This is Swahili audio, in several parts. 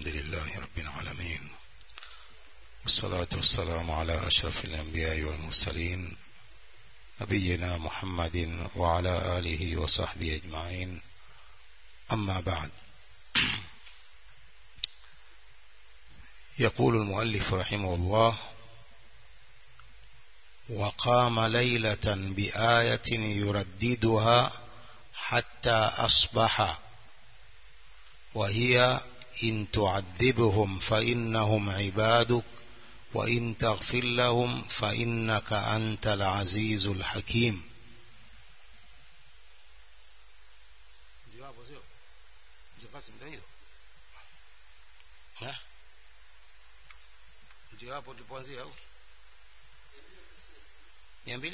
الحمد لله رب العالمين والصلاة والسلام على أشرف الأنبياء والمرسلين نبينا محمد وعلى آله وصحبه أجمعين أما بعد يقول المؤلف رحمه الله وقام ليلة بآية يرددها حتى أصبح وهي إن تعذبهم فإنهم عبادك وإن تغفر لهم فإنك أنت العزيز الحكيم ndio hapo tulipoanzia au mia mbili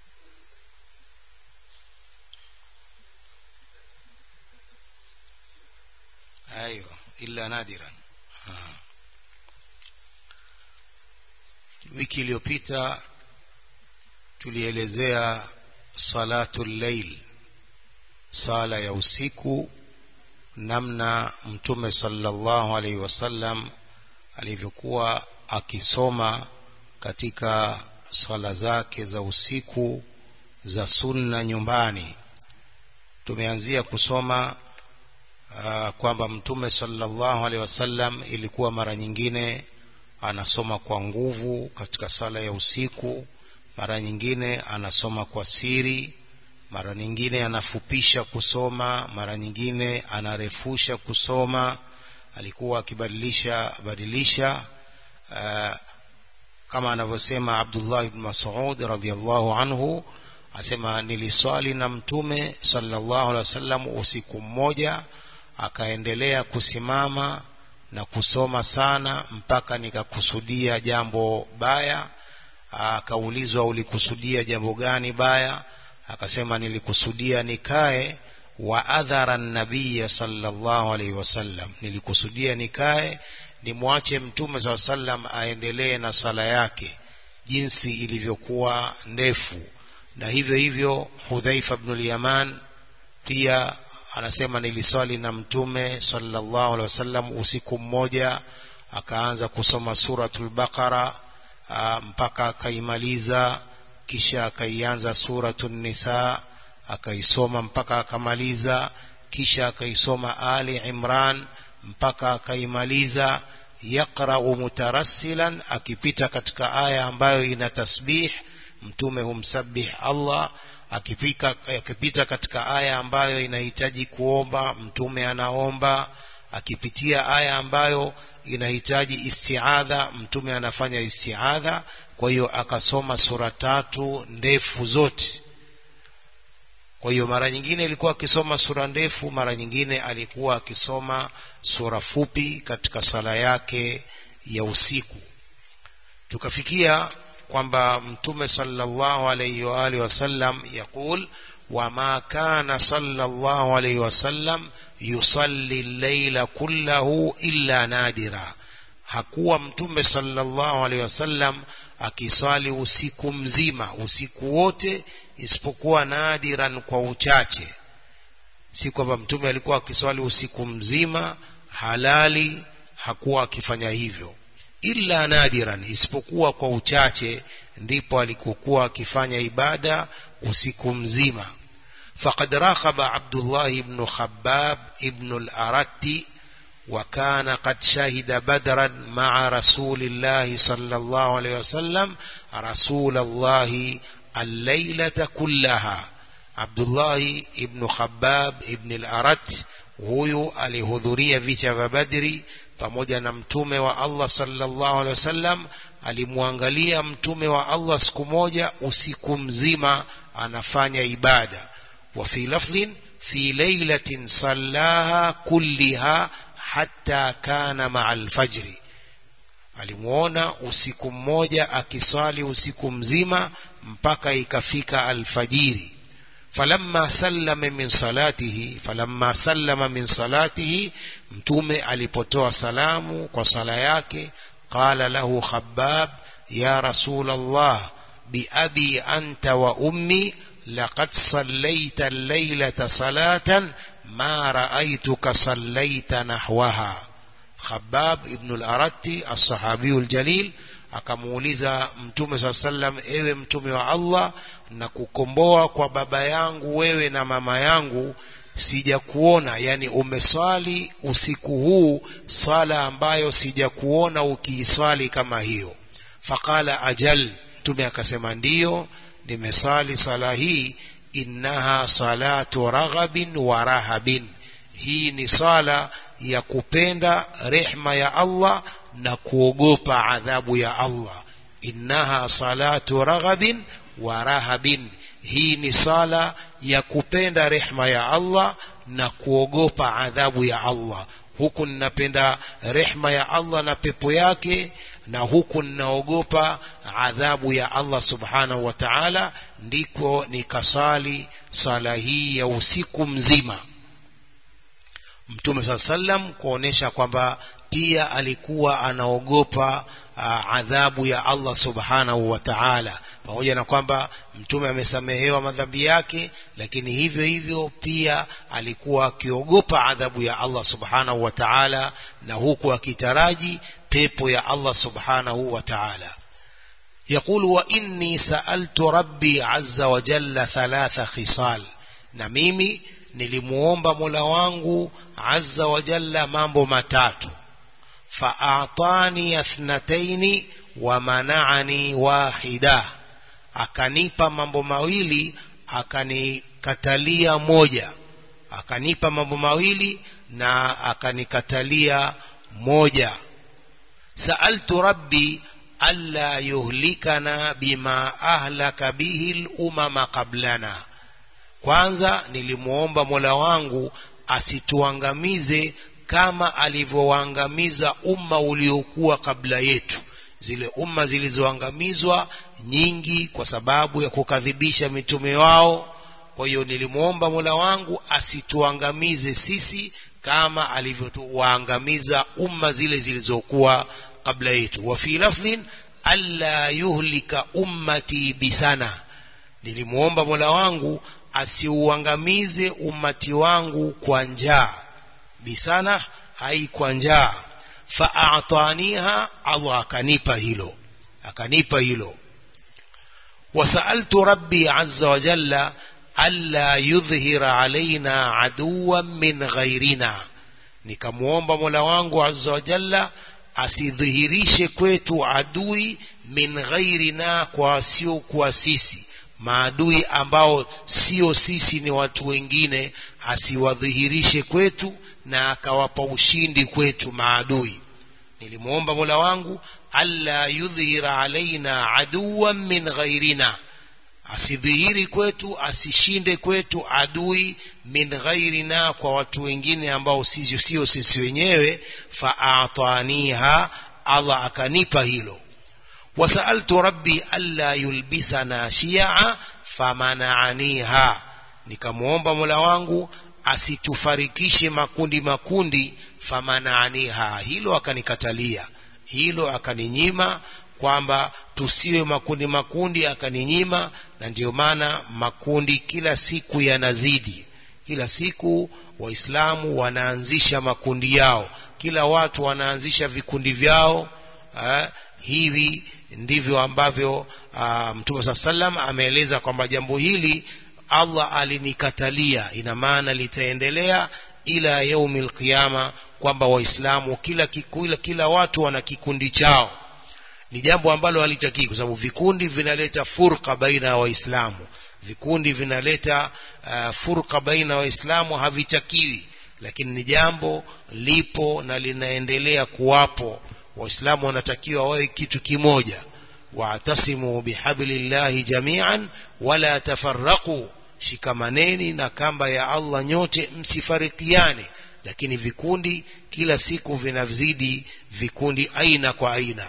ايوه الا نادرا ha. wiki iliyopita tulielezea salatu llail sala ya usiku namna mtume sallallahu alaihi wasallam alivyokuwa akisoma katika swala zake za usiku za sunna nyumbani tumeanzia kusoma uh, kwamba mtume sallallahu alaihi wasallam ilikuwa mara nyingine anasoma kwa nguvu katika sala ya usiku mara nyingine anasoma kwa siri mara nyingine anafupisha kusoma mara nyingine anarefusha kusoma alikuwa akibadilisha badilisha uh, kama anavyosema Abdullah ibn Mas'ud radhiyallahu anhu asema niliswali na mtume sallallahu alaihi wasallam usiku mmoja akaendelea kusimama na kusoma sana mpaka nikakusudia jambo baya akaulizwa ulikusudia jambo gani baya akasema nilikusudia nikae wa adhara nabiya sallallahu alaihi wasallam nilikusudia nikae nimwache mtume saa sallam aendelee na sala yake jinsi ilivyokuwa ndefu na hivyo hivyo hudhaifa bnu lyaman pia anasema niliswali na mtume sallallahu alaihi wasallam usiku mmoja akaanza kusoma suratul baqara mpaka akaimaliza kisha akaianza suratun nisa akaisoma mpaka akamaliza kisha akaisoma ali imran mpaka akaimaliza yaqra'u mutarassilan akipita katika aya ambayo ina tasbih mtume humsabih Allah akipika akipita katika aya ambayo inahitaji kuomba mtume anaomba akipitia aya ambayo inahitaji istiadha mtume anafanya istiadha kwa hiyo akasoma sura tatu ndefu zote kwa hiyo mara nyingine ilikuwa akisoma sura ndefu mara nyingine alikuwa akisoma sura fupi katika sala yake ya usiku tukafikia kwamba mtume sallallahu alayhi wa alihi wasallam yaqul wama kana sallallahu alayhi wasallam yusalli al-layla kullahu illa nadira hakuwa mtume sallallahu alayhi wasallam akiswali usiku mzima usiku wote isipokuwa nadiran kwa uchache si kwamba mtume alikuwa akiswali usiku mzima halali hakuwa akifanya hivyo illa nadiran isipokuwa kwa uchache ndipo alikokuwa akifanya ibada usiku mzima faqad rakhaba Abdullah ibn Khabbab ibn al-Aratti وكان قد شهد بدرا مع رسول الله صلى الله عليه وسلم رسول الله الليلة كلها عبد الله ابن خباب ابن الأرت huyu alihudhuria vita vya Badri pamoja na mtume wa Allah sallallahu alaihi wasallam alimwangalia mtume wa Allah siku moja usiku mzima anafanya ibada wa fi lafdhin fi laylatin sallaha kulliha hatta kana ma'a alfajri alimuona usiku mmoja akiswali usiku mzima mpaka ikafika alfajiri falamma sallama min salatihi falamma sallama min salatihi mtume alipotoa salamu kwa sala yake qala lahu khabbab ya rasul allah biabi anta wa ummi laqad sallaita al-laylata salatan ma ra'aytuka sallaita nahwaha Khabbab ibn al-Aratti as-sahabiyu al-jalil akamuuliza mtume saa sallam ewe mtume wa Allah na kukomboa kwa baba yangu wewe na mama yangu sijakuona yani umeswali usiku huu sala ambayo sijakuona ukiiswali kama hiyo faqala ajal mtume akasema ndiyo nimesali sala hii innaha salatu raghabin wa rahabin hii ni sala ya kupenda rehma ya Allah na kuogopa adhabu ya Allah innaha salatu raghabin wa rahabin hii ni sala ya kupenda rehma ya Allah na kuogopa adhabu ya Allah huku ninapenda rehma ya Allah na pepo yake na huku ninaogopa adhabu ya Allah subhanahu wa ta'ala ndiko nikasali sala hii ya usiku mzima Mtume saa sallam kuonesha kwamba pia alikuwa anaogopa uh, adhabu ya Allah subhanahu wa ta'ala pamoja na kwamba mtume amesamehewa madhambi yake lakini hivyo hivyo pia alikuwa akiogopa adhabu ya Allah subhanahu wa ta'ala na huku akitaraji pepo ya Allah subhanahu wa ta'ala يقول وإني سألت ربي عز وجل ثلاث خصال na mimi nilimuomba Mola wangu azza wa jalla mambo matatu faatani athnataini wa mana'ani wahida akanipa mambo mawili akanikatalia moja akanipa mambo mawili na akanikatalia moja sa'altu rabbi alla yuhlikana bima ahlaka bihi al-umama qablana kwanza nilimuomba Mola wangu asituangamize kama alivyowaangamiza umma uliokuwa kabla yetu zile umma zilizoangamizwa nyingi kwa sababu ya kukadhibisha mitume wao kwa hiyo nilimuomba Mola wangu asituangamize sisi kama alivyowaangamiza umma zile zilizokuwa kabla yetu wa fi lafdhin alla yuhlika ummati bisana nilimuomba Mola wangu asiuangamize ummati wangu kwa njaa bisana hai kwa njaa fa'ataniha Allah akanipa hilo akanipa hilo wasaaltu rabbi azza wa jalla alla yudhhira alaina aduwan min ghairina nikamuomba Mola wangu azza wa jalla asidhihirishe kwetu adui min ghairina kwa sio kwa sisi maadui ambao sio sisi ni watu wengine asiwadhihirishe kwetu na akawapa ushindi kwetu maadui nilimuomba Mola wangu alla yudhhira alaina aduwan min ghairina asidhihiri kwetu asishinde kwetu adui min ghairina kwa watu wengine ambao sisi sio sisi wenyewe faataniha Allah akanipa hilo wasaltu rabbi alla yulbisana shia famananiha nikamuomba Mola wangu asitufarikishe makundi makundi famananiha hilo akanikatalia hilo akaninyima kwamba tusiwe makundi makundi akaninyima na ndiyo maana makundi kila siku yanazidi kila siku waislamu wanaanzisha makundi yao kila watu wanaanzisha vikundi vyao eh, hivi ndivyo ambavyo uh, mtume saa salam ameeleza kwamba jambo hili Allah alinikatalia ina maana litaendelea ila yaumil qiyama kwamba waislamu kila, kila kila watu wana kikundi chao ni jambo ambalo halitakii kwa sababu vikundi vinaleta furqa baina ya waislamu vikundi vinaleta uh, furqa baina ya waislamu havitakiwi lakini ni jambo lipo na linaendelea kuwapo waislamu wanatakiwa wawe kitu kimoja wa'tasimu bihablillahi jami'an wala tafarraqu shikamaneni na kamba ya Allah nyote msifarikiane lakini vikundi kila siku vinazidi vikundi aina kwa aina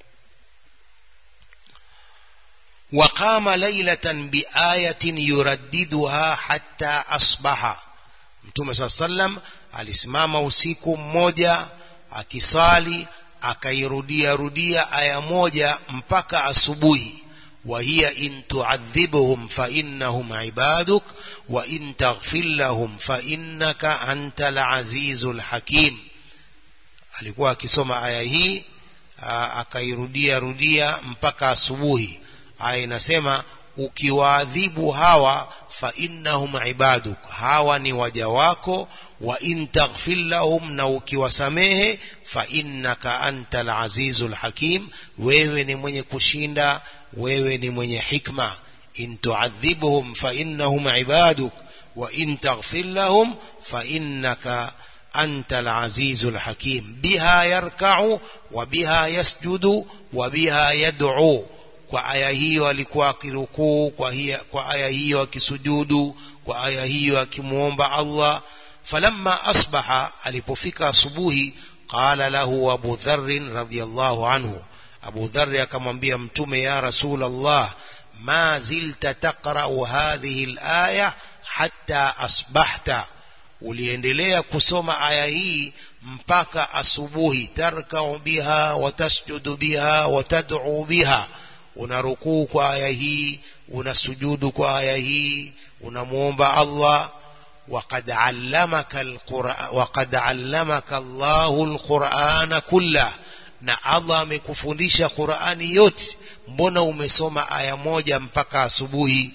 وقام ليلة بآية يرددها حتى أصبح Mtume صلى الله عليه وسلم alisimama usiku mmoja akisali akairudia rudia aya moja mpaka asubuhi وهي إن تعذبهم فإنهم عبادك وإن تغفر لهم فإنك أنت العزيز الحكيم alikuwa akisoma aya hii akairudia rudia mpaka asubuhi aya inasema ukiwaadhibu hawa fa innahum ibaduk hawa ni waja wako wa in taghfir lahum na ukiwasamehe fa innaka antal azizul hakim wewe ni mwenye kushinda wewe ni mwenye hikma in tuadhibhum fa innahum ibaduk wa in taghfir lahum fa innaka antal azizul hakim biha yarka'u wa biha yasjudu wa biha yad'u kwa aya hiyo alikuwa akirukuu kwa, kwa aya hiyo akisujudu kwa aya hiyo akimuomba Allah falamma asbaha alipofika asubuhi qala lahu Abu Dharr radhiyallahu anhu Abu Dharr akamwambia mtume ya Rasul Allah ma zilta taqra'u hadhihi al-aya hatta asbahta uliendelea kusoma aya hii mpaka asubuhi tarkau biha watasjudu biha watad'u biha unarukuu kwa aya hii unasujudu kwa aya hii unamuomba Allah وقد علمك القرآن وقد علمك الله القرآن كله na Allah amekufundisha Qur'ani yote mbona umesoma aya moja mpaka asubuhi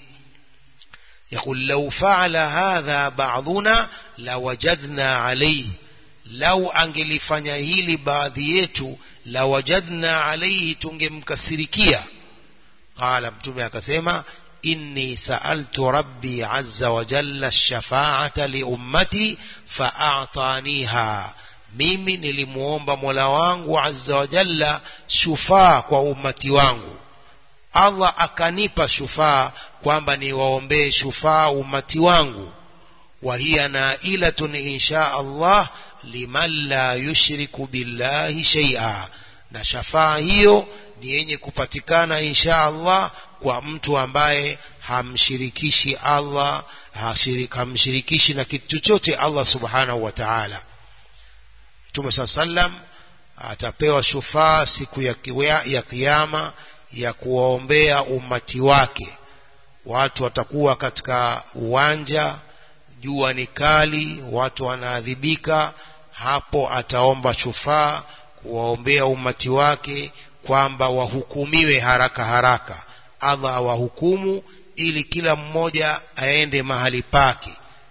يقول لو فعل هذا بعضنا لوجدنا عليه لو angelifanya hili baadhi yetu lawajadna alayhi tungemkasirikia qala mtume akasema inni sa'altu rabbi azza wa jalla ash-shafa'ata li ummati fa'ataniha mimi nilimuomba Mola wangu azza wa jalla shufaa kwa ummati wangu Allah akanipa shufaa kwamba niwaombee shufaa ummati wangu wa hiya nailatun insha Allah liman la yushriku billahi shay'a na shafaa hiyo ni yenye kupatikana insha Allah kwa mtu ambaye hamshirikishi Allah hamshirikishi na kitu chochote Allah subhanahu wa ta'ala Mtume sallam atapewa shufaa siku ya, ya kiyama ya kuwaombea umati wake watu watakuwa katika uwanja jua ni kali watu wanaadhibika hapo ataomba shufaa kuwaombea umati wake kwamba wahukumiwe haraka haraka Allah awahukumu ili kila mmoja aende mahali pake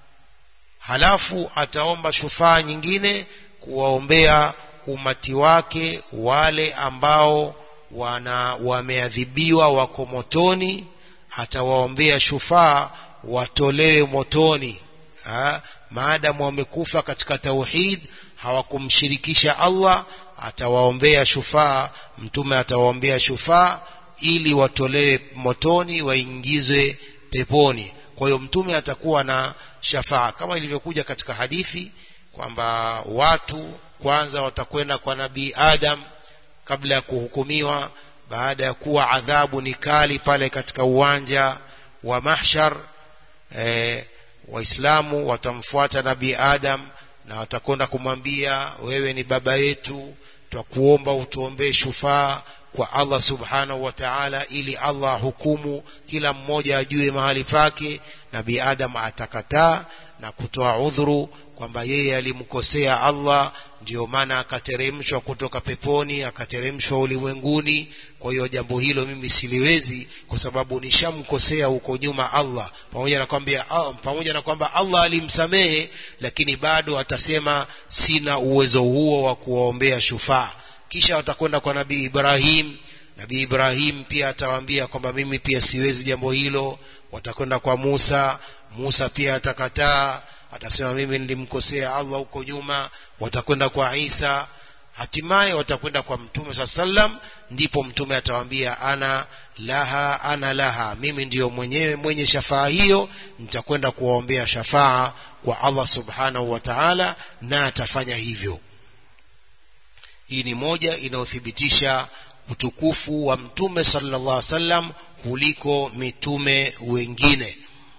halafu ataomba shufaa nyingine kuwaombea umati wake wale ambao wana wameadhibiwa wako motoni atawaombea shufaa watolewe motoni ha? maadamu wamekufa katika tauhid hawakumshirikisha Allah atawaombea shufaa mtume atawaombea shufaa ili watolewe motoni waingizwe peponi kwa hiyo mtume atakuwa na shafaa kama ilivyokuja katika hadithi kwamba watu kwanza watakwenda kwa nabii Adam kabla ya kuhukumiwa baada ya kuwa adhabu ni kali pale katika uwanja wa mahshar e, waislamu watamfuata nabii Adam na watakwenda kumwambia wewe ni baba yetu twakuomba utuombee shufaa kwa Allah subhanahu wa ta'ala ili Allah hukumu kila mmoja ajue mahali pake nabii Adam atakataa na kutoa udhuru kwamba yeye alimkosea Allah ndio maana akateremshwa kutoka peponi akateremshwa ulimwenguni kwa hiyo jambo hilo mimi siliwezi kwa sababu nishamkosea huko nyuma Allah pamoja na kwamba pamoja na kwamba Allah alimsamehe lakini bado atasema sina uwezo huo wa kuwaombea shufaa kisha watakwenda kwa nabii Ibrahim nabii Ibrahim pia atawaambia kwamba mimi pia siwezi jambo hilo watakwenda kwa Musa Musa pia atakataa atasema mimi nilimkosea Allah huko nyuma watakwenda kwa Isa hatimaye watakwenda kwa mtume saa sallam ndipo mtume atawaambia ana laha ana laha mimi ndiyo mwenyewe mwenye shafaa hiyo nitakwenda kuwaombea shafaa kwa Allah subhanahu wa ta'ala na atafanya hivyo hii ni moja inayothibitisha utukufu wa mtume sallallahu alaihi wasallam kuliko mitume wengine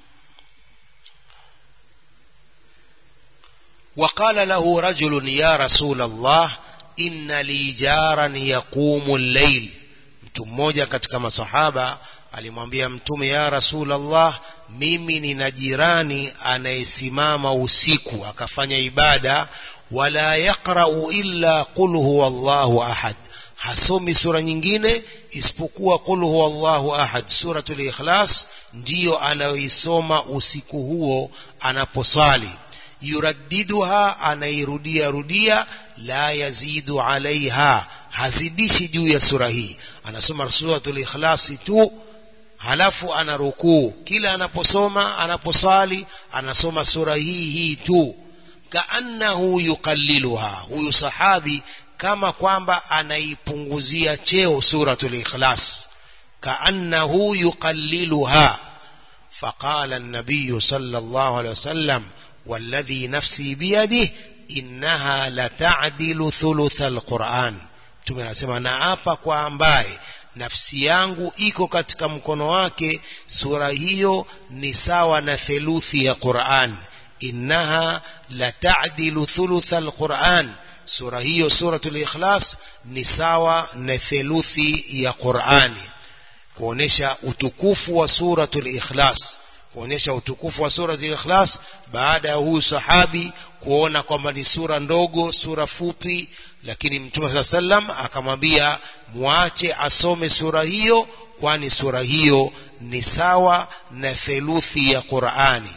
وقال له رجل يا رسول الله إن لي جارا يقوم الليل mtu mmoja katika masahaba alimwambia mtume ya rasulallah mimi nina jirani anayesimama usiku akafanya ibada wala yaqra'u illa qul huwa Allahu ahad hasomi sura nyingine isipokuwa qul huwa Allahu ahad suratul ikhlas ndiyo anayoisoma usiku huo anaposali yuraddiduha anairudia rudia la yazidu alaiha hazidishi juu ya sura hii anasoma suratul ikhlasi tu halafu ana rukuu kila anaposoma anaposali anasoma sura hii hii tu kaannahu yuqalliluha huyu sahabi kama kwamba anaipunguzia cheo suratul ikhlas kaannahu yuqalliluha فقال النبي صلى الله عليه وسلم والذي نفسي بيده إنها لتعدل ثلث القرآن mtume anasema naapa kwa ambaye nafsi yangu iko katika mkono wake sura hiyo ni sawa na theluthi ya Qur'an innaha la ta'dilu thulutha alquran sura hiyo suratul ikhlas ni sawa na theluthi ya Qur'ani kuonesha utukufu wa suratul ikhlas kuonesha utukufu wa suratul ikhlas baada ya huyu sahabi kuona kwamba ni sura ndogo sura fupi lakini mtume saa sallam akamwambia mwache asome sura hiyo kwani sura hiyo ni sawa na theluthi ya Qur'ani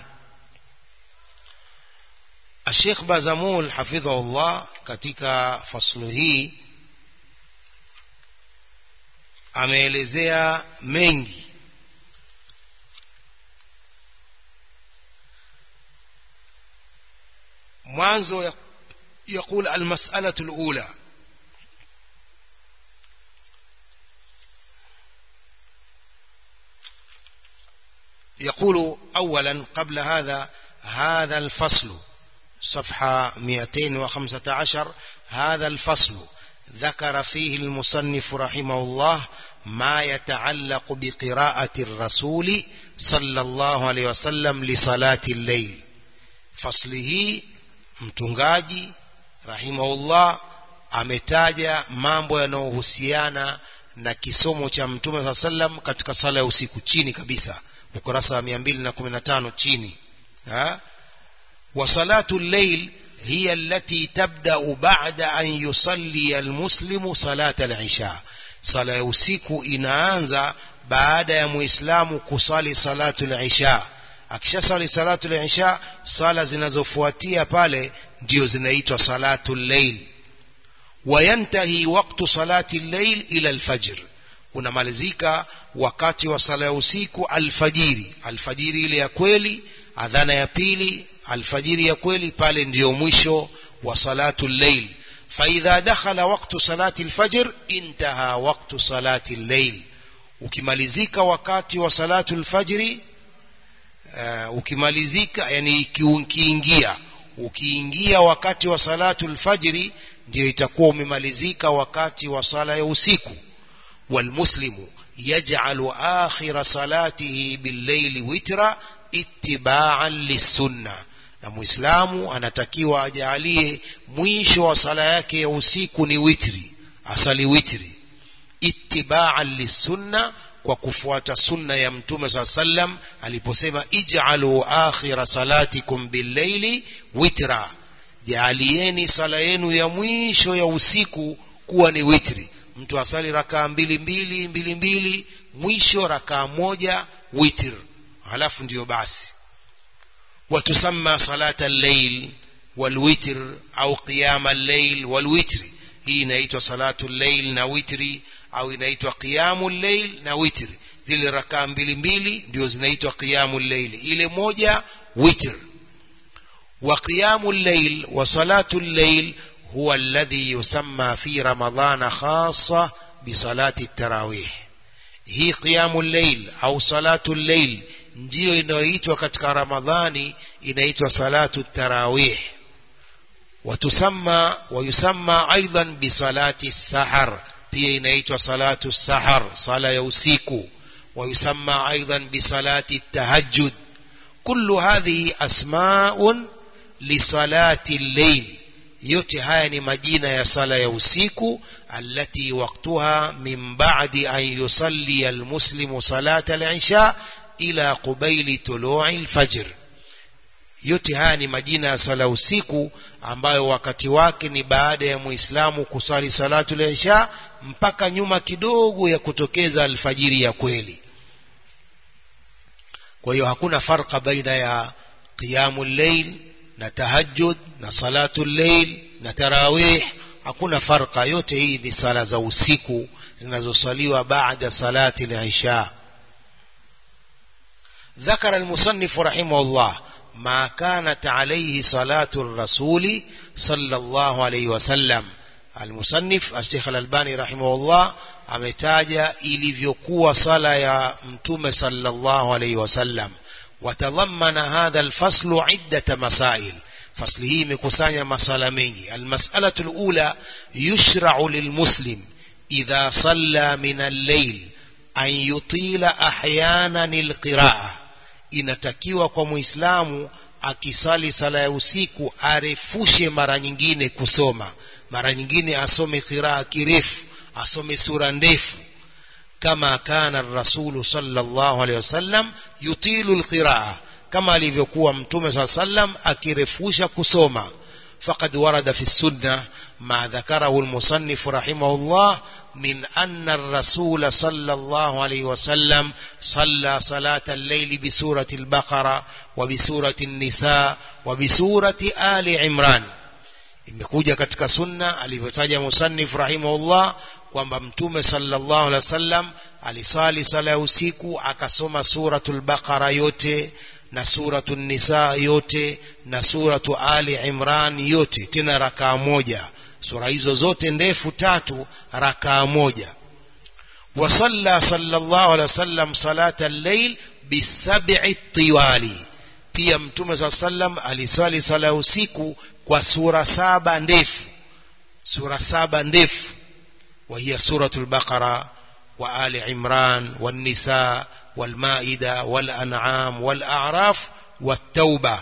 Sheikh Bazamul hafidhahullah katika faslu hii ameelezea mengi mwanzo يقول المسألة الأولى يقول أولا قبل هذا هذا الفصل صفحة 215 هذا الفصل ذكر فيه المصنف رحمه الله ما يتعلق بقراءة الرسول صلى الله عليه وسلم لصلاة الليل فصله mtungaji rahimahullah ametaja mambo yanayohusiana na kisomo cha mtume saa sallam katika sala ya usiku chini kabisa ukurasa wa 215 chini ha wa salatu llail hiya allati tabda'u ba'da an yusalli almuslimu salata al-isha sala ya usiku inaanza baada ya muislamu kusali salatu al-isha akishasali salatu al-isha sala zinazofuatia pale ndio zinaitwa salatu al-layl wayantahi waktu salati al-layl ila al-fajr unamalizika wakati wa sala ya usiku alfajiri alfajiri ile ya kweli adhana ya pili alfajiri ya kweli pale ndiyo mwisho wa salatu al-layl فإذا دخل وقت صلاة الفجر انتهى وقت صلاة الليل ukimalizika wakati wa salatu alfajri uh, ukimalizika yani ukiingia ukiingia wakati wa salatu alfajri ndio itakuwa umemalizika wakati wa sala ya usiku walmuslimu yaj'alu akhira salatihi billayli witra ittiba'an lisunna na muislamu anatakiwa ajalie mwisho wa sala yake ya usiku ni witri asali witri ittiba'an lisunna kwa kufuata sunna ya mtume saa sallam aliposema ij'alu akhira salatikum billayli witra jaalieni sala yenu ya mwisho ya usiku kuwa ni witri mtu asali rakaa mbili mbili mbili mbili mwisho rakaa moja witr halafu ndiyo basi وتسمى صلاة الليل والوتر أو قيام الليل والوتر hii inaitwa salatu llail na witri au inaitwa qiyamu llail na witri zile rakaa mbili mbili ndio zinaitwa qiyamu llail ile moja witr wa qiyamu llail wa salatu llail huwa alladhi yusamma fi ramadhana khassa bi salati tarawih hii qiyamu llail au salatu llail ndiyo inayoitwa katika ramadhani inaitwa salatu tarawih watusamma wayusamma aidan bisalati sahar pia inaitwa salatu sahar sala ya usiku wayusamma aidan bisalati tahajjud kullu hadhihi asmaun lisalati al-layl yote haya ni majina ya sala ya usiku allati waqtuha min ba'di an yusalli al-muslimu salata al-isha ila qubaili tulu'i al-fajr yote haya ni majina ya sala usiku ambayo wakati wake ni baada ya muislamu kusali salatu al-isha mpaka nyuma kidogo ya kutokeza alfajiri ya kweli kwa hiyo hakuna farqa baina ya qiyamul layl na tahajjud na salatu layl na tarawih hakuna farqa yote hii ni sala za usiku zinazosaliwa baada salati al-isha ذكر المصنف رحمه الله ما كانت عليه صلاة الرسول صلى الله عليه وسلم المصنف الشيخ الألباني رحمه الله ametaja ilivyokuwa sala ya mtume sallallahu alayhi wasallam watadhammana hadha alfaslu iddata masail fasli hii imekusanya masala mengi almas'alatu alula yushra'u lilmuslim idha salla min al-layl an yutila ahyanan alqira'ah inatakiwa kwa muislamu akisali sala ya usiku arefushe mara nyingine kusoma mara nyingine asome qiraa kirefu asome sura ndefu kama kana rasulu sallallahu alaihi wasallam yutilu alqiraa kama alivyokuwa mtume saa sallam akirefusha kusoma faqad warada fi sunna ma dhakarahu almusannif rahimahullah من أن الرسول صلى الله عليه وسلم صلى صلاة الليل بسورة البقرة وبسورة النساء وبسورة آل عمران imekuja katika sunna alivyotaja musannif rahimahullah kwamba mtume sallallahu alaihi wasallam alisali sala ya usiku akasoma suratul baqara yote na suratul nisa yote na suratu ali imran yote tena rakaa moja sura hizo zote ndefu tatu rakaa moja wasalla sallallahu alaihi wasallam salata al-layl bisab'i tiwali pia mtume saa sallam aliswali sala ya usiku kwa sura saba ndefu sura saba ndefu وهي سورة البقرة وآل عمران والنساء والمائدة والأنعام والأعراف والتوبة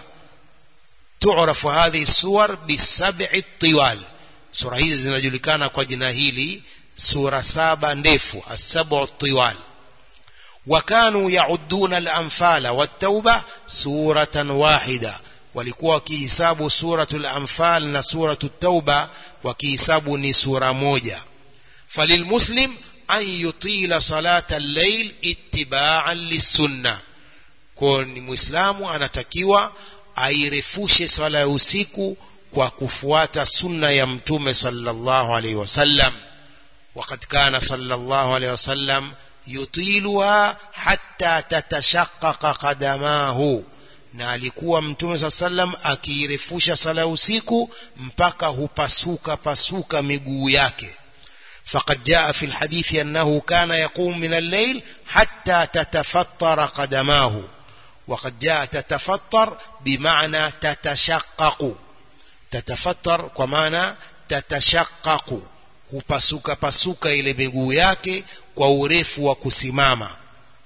تعرف هذه السور بالسبع الطوال sura hizi zinajulikana kwa jina hili sura saba ndefu as-sab'u tiwal wakanu yauduna al-anfala wat-tauba suratan wahida walikuwa wakihisabu suratul anfal na suratul tauba wakihisabu ni sura moja falilmuslim an yutila salata al-layl ittiba'an lis-sunnah kwa ni muislamu anatakiwa airefushe sala ya usiku kwa kufuata sunna ya mtume sallallahu alaihi wasallam وقد كان صلى الله عليه وسلم يطيلها حتى تتشقق قدماه na alikuwa mtume saa sallam akiirefusha sala usiku mpaka hupasuka pasuka miguu yake فقد جاء في الحديث أنه كان يقوم من الليل حتى تتفطر قدماه وقد جاء تتفطر بمعنى تتشقق tatafattar kwa maana tatashaqaqu hupasuka pasuka ile miguu yake kwa urefu wa kusimama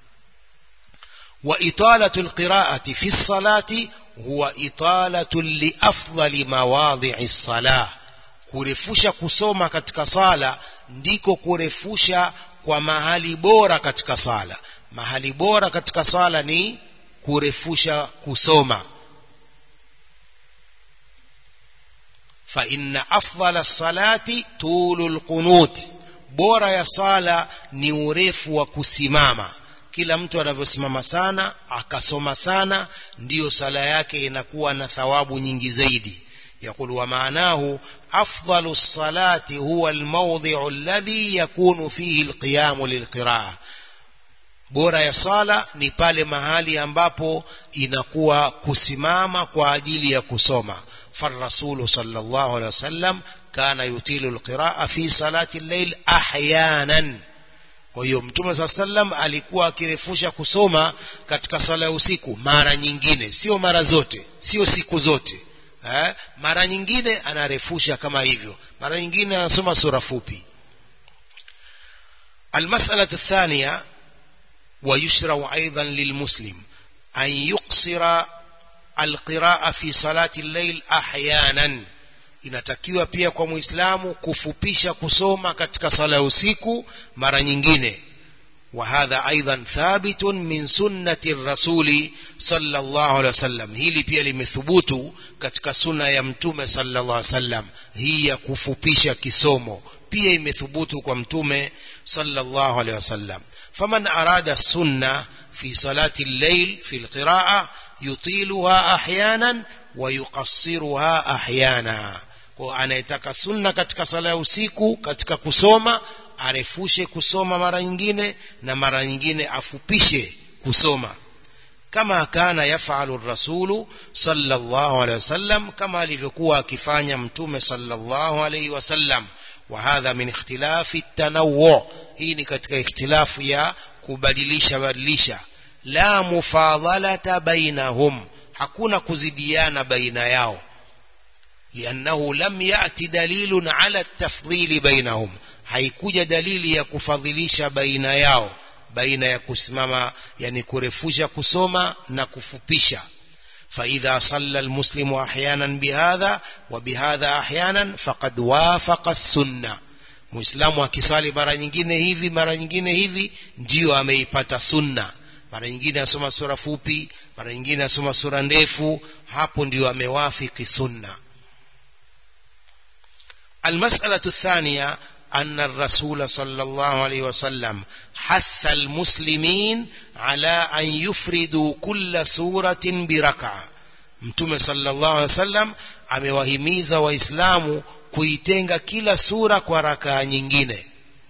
wa italatu alqira'ati fi salati huwa italatu li afdali mawadhi'i salah kurefusha kusoma katika sala ndiko kurefusha kwa mahali bora katika sala mahali bora katika sala ni kurefusha kusoma فإن أفضل الصلاة طول القنوت bora ya sala ni urefu wa kusimama kila mtu anavyosimama sana akasoma sana ndiyo sala yake inakuwa na thawabu nyingi zaidi يقول ومعناه أفضل الصلاة هو الموضع الذي يكون فيه القيام للقراءة bora ya sala ni pale mahali ambapo inakuwa kusimama kwa ajili ya kusoma فالرسول صلى الله عليه وسلم كان يطيل القراءة في صلاة الليل أحيانا kwa hiyo mtume saa sallam alikuwa akirefusha kusoma katika sala ya usiku mara nyingine sio mara zote sio siku zote eh? mara nyingine anarefusha kama hivyo mara nyingine anasoma sura fupi المسألة الثانية ويشرع أيضا للمسلم أن يقصر alqiraa fi salati llail ahyanan inatakiwa pia kwa muislamu kufupisha kusoma katika sala ya usiku mara nyingine وهذا أيضا ثابت من سنة الرسول صلى الله عليه وسلم hili pia limethubutu katika sunna ya mtume sallallahu alaihi wasallam hii ya kufupisha kisomo pia imethubutu kwa mtume sallallahu alaihi wasallam faman arada sunna fi salati al-layl fi al-qira'a yutiluha ahyanan wa yuqassiruha ahyana kwa anayetaka sunna katika sala ya usiku katika kusoma arefushe kusoma mara nyingine na mara nyingine afupishe kusoma kama kana yafalu rasulu sallallahu alaihi wasallam kama alivyokuwa akifanya mtume sallallahu alaihi wasallam wa hadha min ikhtilafi tanawwu hii ni katika ikhtilafu ya kubadilisha badilisha la mufadhalata bainahum hakuna kuzidiana baina yao liannahu lam yati dalilun ala tafdhili bainahum haikuja dalili ya kufadhilisha baina yao baina ya kusimama yani kurefusha kusoma na kufupisha فإذا صلى المسلم أحيانا بهذا وبهذا أحيانا فقد وافق السنة muislamu akiswali mara nyingine hivi mara nyingine hivi ndio ameipata sunna mara nyingine asoma sura fupi mara nyingine asoma sura ndefu hapo ndio amewafiki sunna المسألة الثانية أن الرسول صلى الله عليه وسلم حث المسلمين على أن يفردوا كل سورة بركعة متوم صلى الله عليه وسلم amewahimiza waislamu kuitenga kila sura kwa rakaa nyingine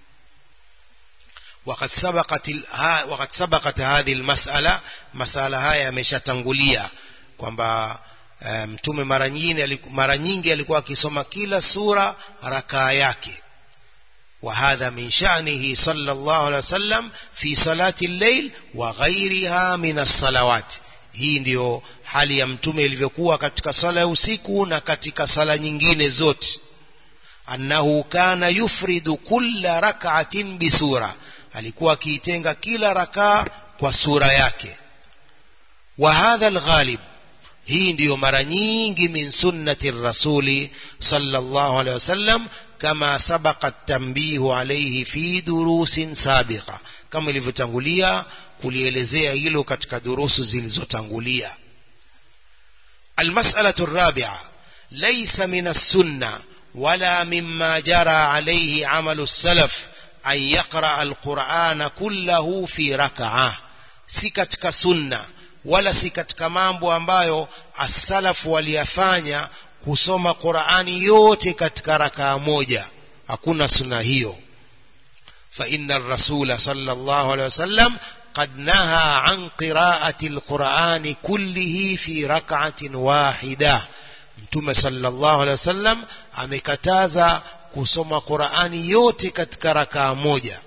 وقد سبقت وقد سبقت هذه المسألة مسألة haya yameshatangulia kwamba mtume mara nyingine mara nyingi alikuwa akisoma kila sura rakaa yake وهذا من شأنه صلى الله عليه وسلم في صلاة الليل وغيرها من الصلوات hii ndiyo hali ya mtume ilivyokuwa katika sala ya usiku na katika sala nyingine zote annahu kana yufridu kulla rak'atin bisura alikuwa akiitenga kila rakaa kwa sura yake wa hadha alghalib hii ndiyo mara nyingi min sunnati rasuli sallallahu alaihi wasallam kama sabaqa tanbihu alayhi fi durusin sabiqa kama ilivyotangulia kulielezea hilo katika durusu zilizotangulia المسألة الرابعة ليس من السنة ولا مما جرى عليه عمل السلف أن يقرأ القرآن كله في ركعة si katika sunna wala si katika mambo ambayo asalafu waliyafanya kusoma Qur'ani yote katika rakaa moja hakuna sunna hiyo fa inna ar-rasul sallallahu alayhi wasallam قد نهى عن قراءة القرآن كله في ركعة واحدة متوم صلى الله عليه وسلم amekataza kusoma Qur'ani yote katika rakaa moja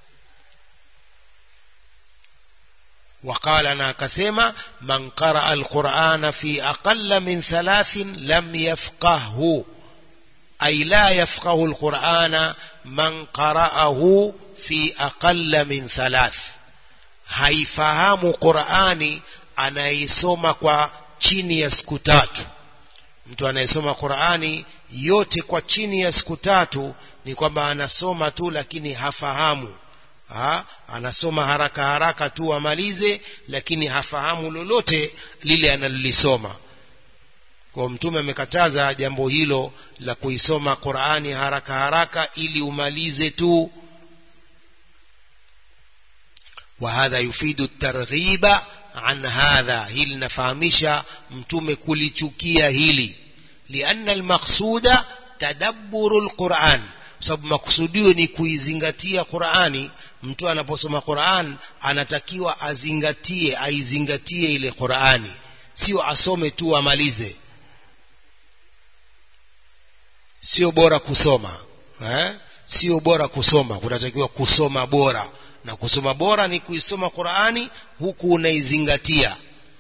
وقال انا كسما من قرأ القرآن في أقل من ثلاث لم يفقهه أي لا يفقه القرآن من قرأه في أقل من ثلاث haifahamu Qur'ani anaisoma kwa chini ya siku tatu mtu anayesoma Qur'ani yote kwa chini ya siku tatu ni kwamba anasoma tu lakini hafahamu ha? anasoma haraka haraka tu amalize lakini hafahamu lolote lile analolisoma kwa mtume amekataza jambo hilo la kuisoma Qur'ani haraka haraka ili umalize tu وهذا يفيد الترغيب عن هذا hili nafahamisha mtume kulichukia hili لأن المقصود تدبر القرآن sababu makusudio ni kuizingatia Qur'ani mtu anaposoma Qur'an anatakiwa azingatie aizingatie ile Qur'ani sio asome tu amalize sio bora kusoma eh sio bora kusoma kunatakiwa kusoma bora na kusoma bora ni kuisoma Qur'ani huku unaizingatia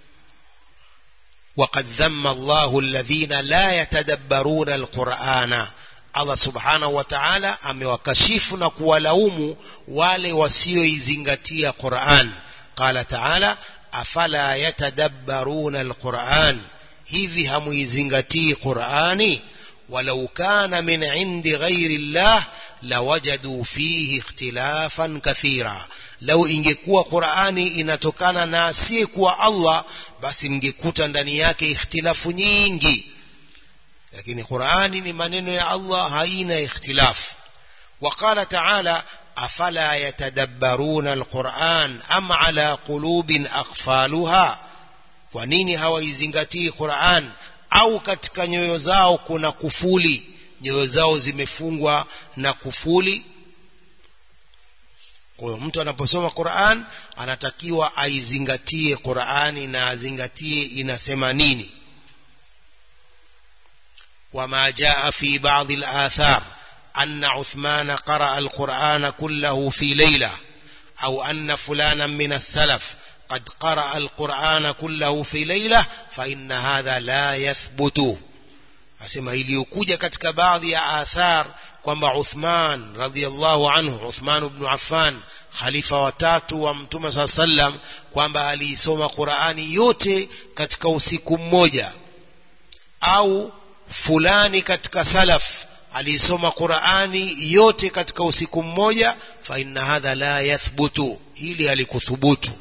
وقد ذم الله الذين لا يتدبرون القرآن Allah subhanahu wa ta'ala amewakashifu na kuwalaumu wale wasioizingatia Qur'an qala ta'ala afala yatadabbaruna alquran hivi hamuizingatii Qur'ani walau kana min indi ghairi Allah lawajadu fihi ikhtilafan kathira lau ingekuwa qurani inatokana na asiyekuwa allah basi mngekuta ndani yake ikhtilafu nyingi lakini qurani ni maneno ya allah haina ikhtilafu وقال تعالى أفلا يتدبرون القرآن أم على قلوب أقفالها ونيني hawaizingatii Qur'an au katika nyoyo zao kuna kufuli nyoyo zao zimefungwa na kufuli kwa hiyo mtu anaposoma Qur'an anatakiwa aizingatie Qur'ani na azingatie inasema nini wama jaa fi ba'd al-athar أن عثمان قرأ القرآن كله في ليلة أو أن فلانا من السلف قد قرأ القرآن كله في ليلة فإن هذا لا يثبت أسمى iliyokuja katika baadhi ya athar kwamba Uthman radhiallahu anhu Uthman ibn Affan khalifa watatu wa Mtume saa sallam kwamba aliisoma Qur'ani yote katika usiku mmoja au fulani katika salaf alisoma Qur'ani yote katika usiku mmoja fa inna hadha la yathbutu hili alikuthubutu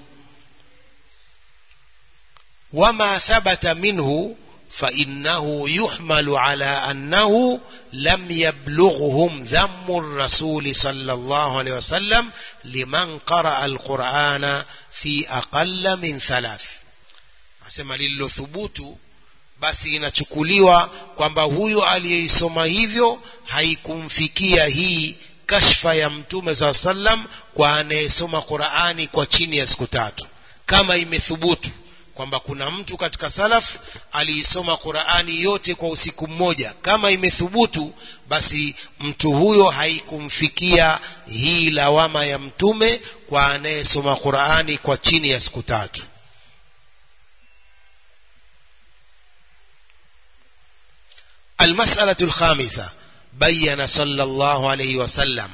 wama thabata minhu fa innahu yuhmalu ala annahu lam yablughuhum dhammu ar-rasul sallallahu alayhi wasallam liman qara'a al-Qur'ana fi aqalla min thalath asema lililothubutu basi inachukuliwa kwamba huyo aliyeisoma hivyo haikumfikia hii kashfa ya mtume saa sallam kwa anayesoma Qur'ani kwa chini ya siku tatu kama imethubutu kwamba kuna mtu katika salaf aliisoma Qur'ani yote kwa usiku mmoja kama imethubutu basi mtu huyo haikumfikia hii lawama ya mtume kwa anayesoma Qur'ani kwa chini ya siku tatu المسألة الخامسة بين صلى الله عليه وسلم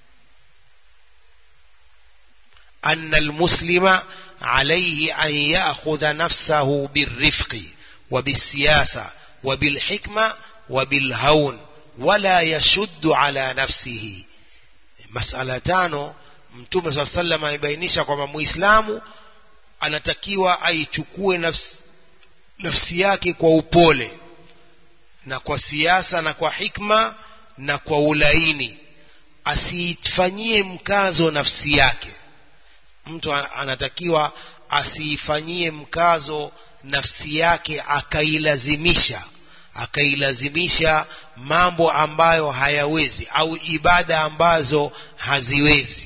أن المسلم عليه أن يأخذ نفسه بالرفق وبالسياسة وبالحكمة وبالهون ولا يشد على نفسه مسألة تانو mtume saa salam amebainisha kwamba muislamu anatakiwa aichukue nafsi, nafsi yake kwa upole na kwa siasa na kwa hikma na kwa ulaini asiifanyie mkazo nafsi yake mtu anatakiwa asiifanyie mkazo nafsi yake akailazimisha akailazimisha mambo ambayo hayawezi au ibada ambazo haziwezi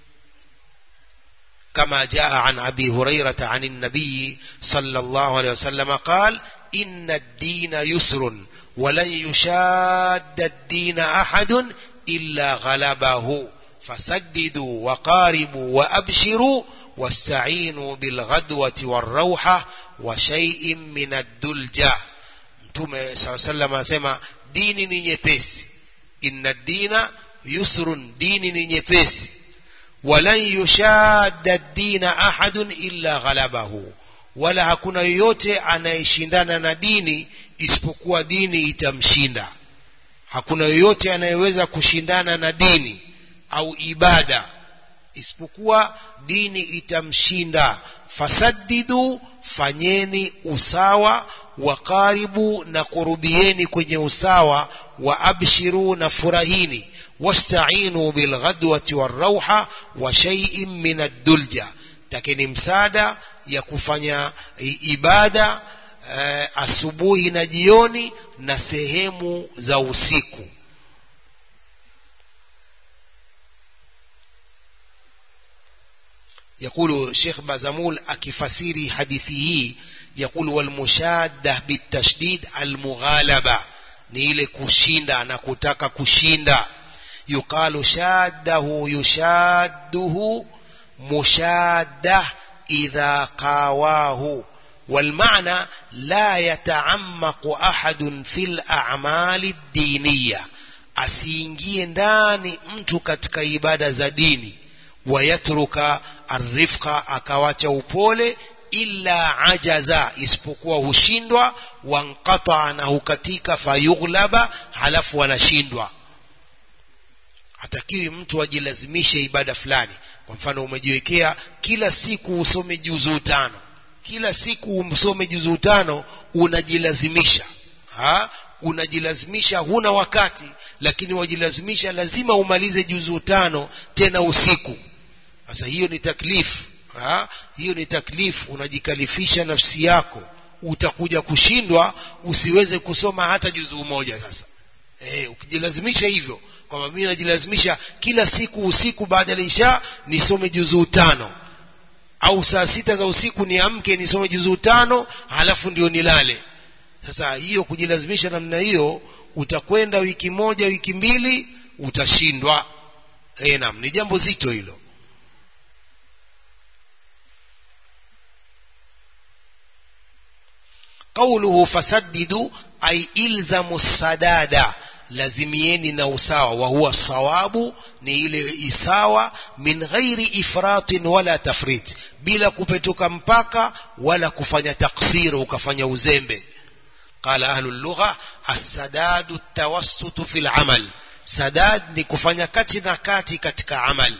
كما جاء عن أبي هريرة عن النبي صلى الله عليه وسلم قال إن الدين يسر ولن يشاد الدين أحد إلا غلبه فسددوا وقاربوا وأبشروا واستعينوا بالغدوة والروحة وشيء من الدلجة mtume saa salam anasema dini ni nyepesi inna dina yusrun dini ni nyepesi walan yushadda dina ahadun illa ghalabahu wala hakuna yoyote anayeshindana na dini isipokuwa dini itamshinda hakuna yoyote anayeweza kushindana na dini au ibada isipokuwa dini itamshinda fasaddidu fanyeni usawa wakaribu na kurubieni kwenye usawa wa abshiru na furahini wastainu bilghadwati warauha wa shay'in min ad-dulja takeni msaada ya kufanya ibada eh, asubuhi na jioni na sehemu za usiku يقول شيخ بازمول أكفسيري حديثه يقول والمشادة بالتشديد المغالبة نيل كشيندا نكتك كشيندا يقال شاده يشاده مشاده إذا قاواه والمعنى لا يتعمق أحد في الأعمال الدينية asiingie ndani mtu katika ibada za dini wayatruka arifqa akawacha upole illa ajaza isipokuwa hushindwa wanqata na hukatika fayughlaba halafu wanashindwa hatakiwi mtu ajilazimishe ibada fulani kwa mfano umejiwekea kila siku usome juzuu tano kila siku usome juzuu tano unajilazimisha ha? unajilazimisha huna wakati lakini wajilazimisha lazima umalize juzuu tano tena usiku sasa hiyo ni taklifu ha? hiyo ni taklifu unajikalifisha nafsi yako utakuja kushindwa usiweze kusoma hata juzuu moja sasa e, ukijilazimisha hivyo kwamba mimi najilazimisha kila siku usiku baada ya isha nisome juzuu tano au saa sita za usiku niamke nisome juzuu tano halafu ndio nilale sasa hiyo kujilazimisha namna hiyo utakwenda wiki moja wiki mbili utashindwa e, naam ni jambo zito hilo قوله فسددوا أي إلزموا السداد lazimieni na usawa wa huwa sawabu ni ile isawa min ghairi ifratin wala tafrit bila kupetuka mpaka wala kufanya taksir ukafanya uzembe qala ahlu lugha as-sadadu at-tawassut fi al-amal sadad ni kufanya kati na kati katika amal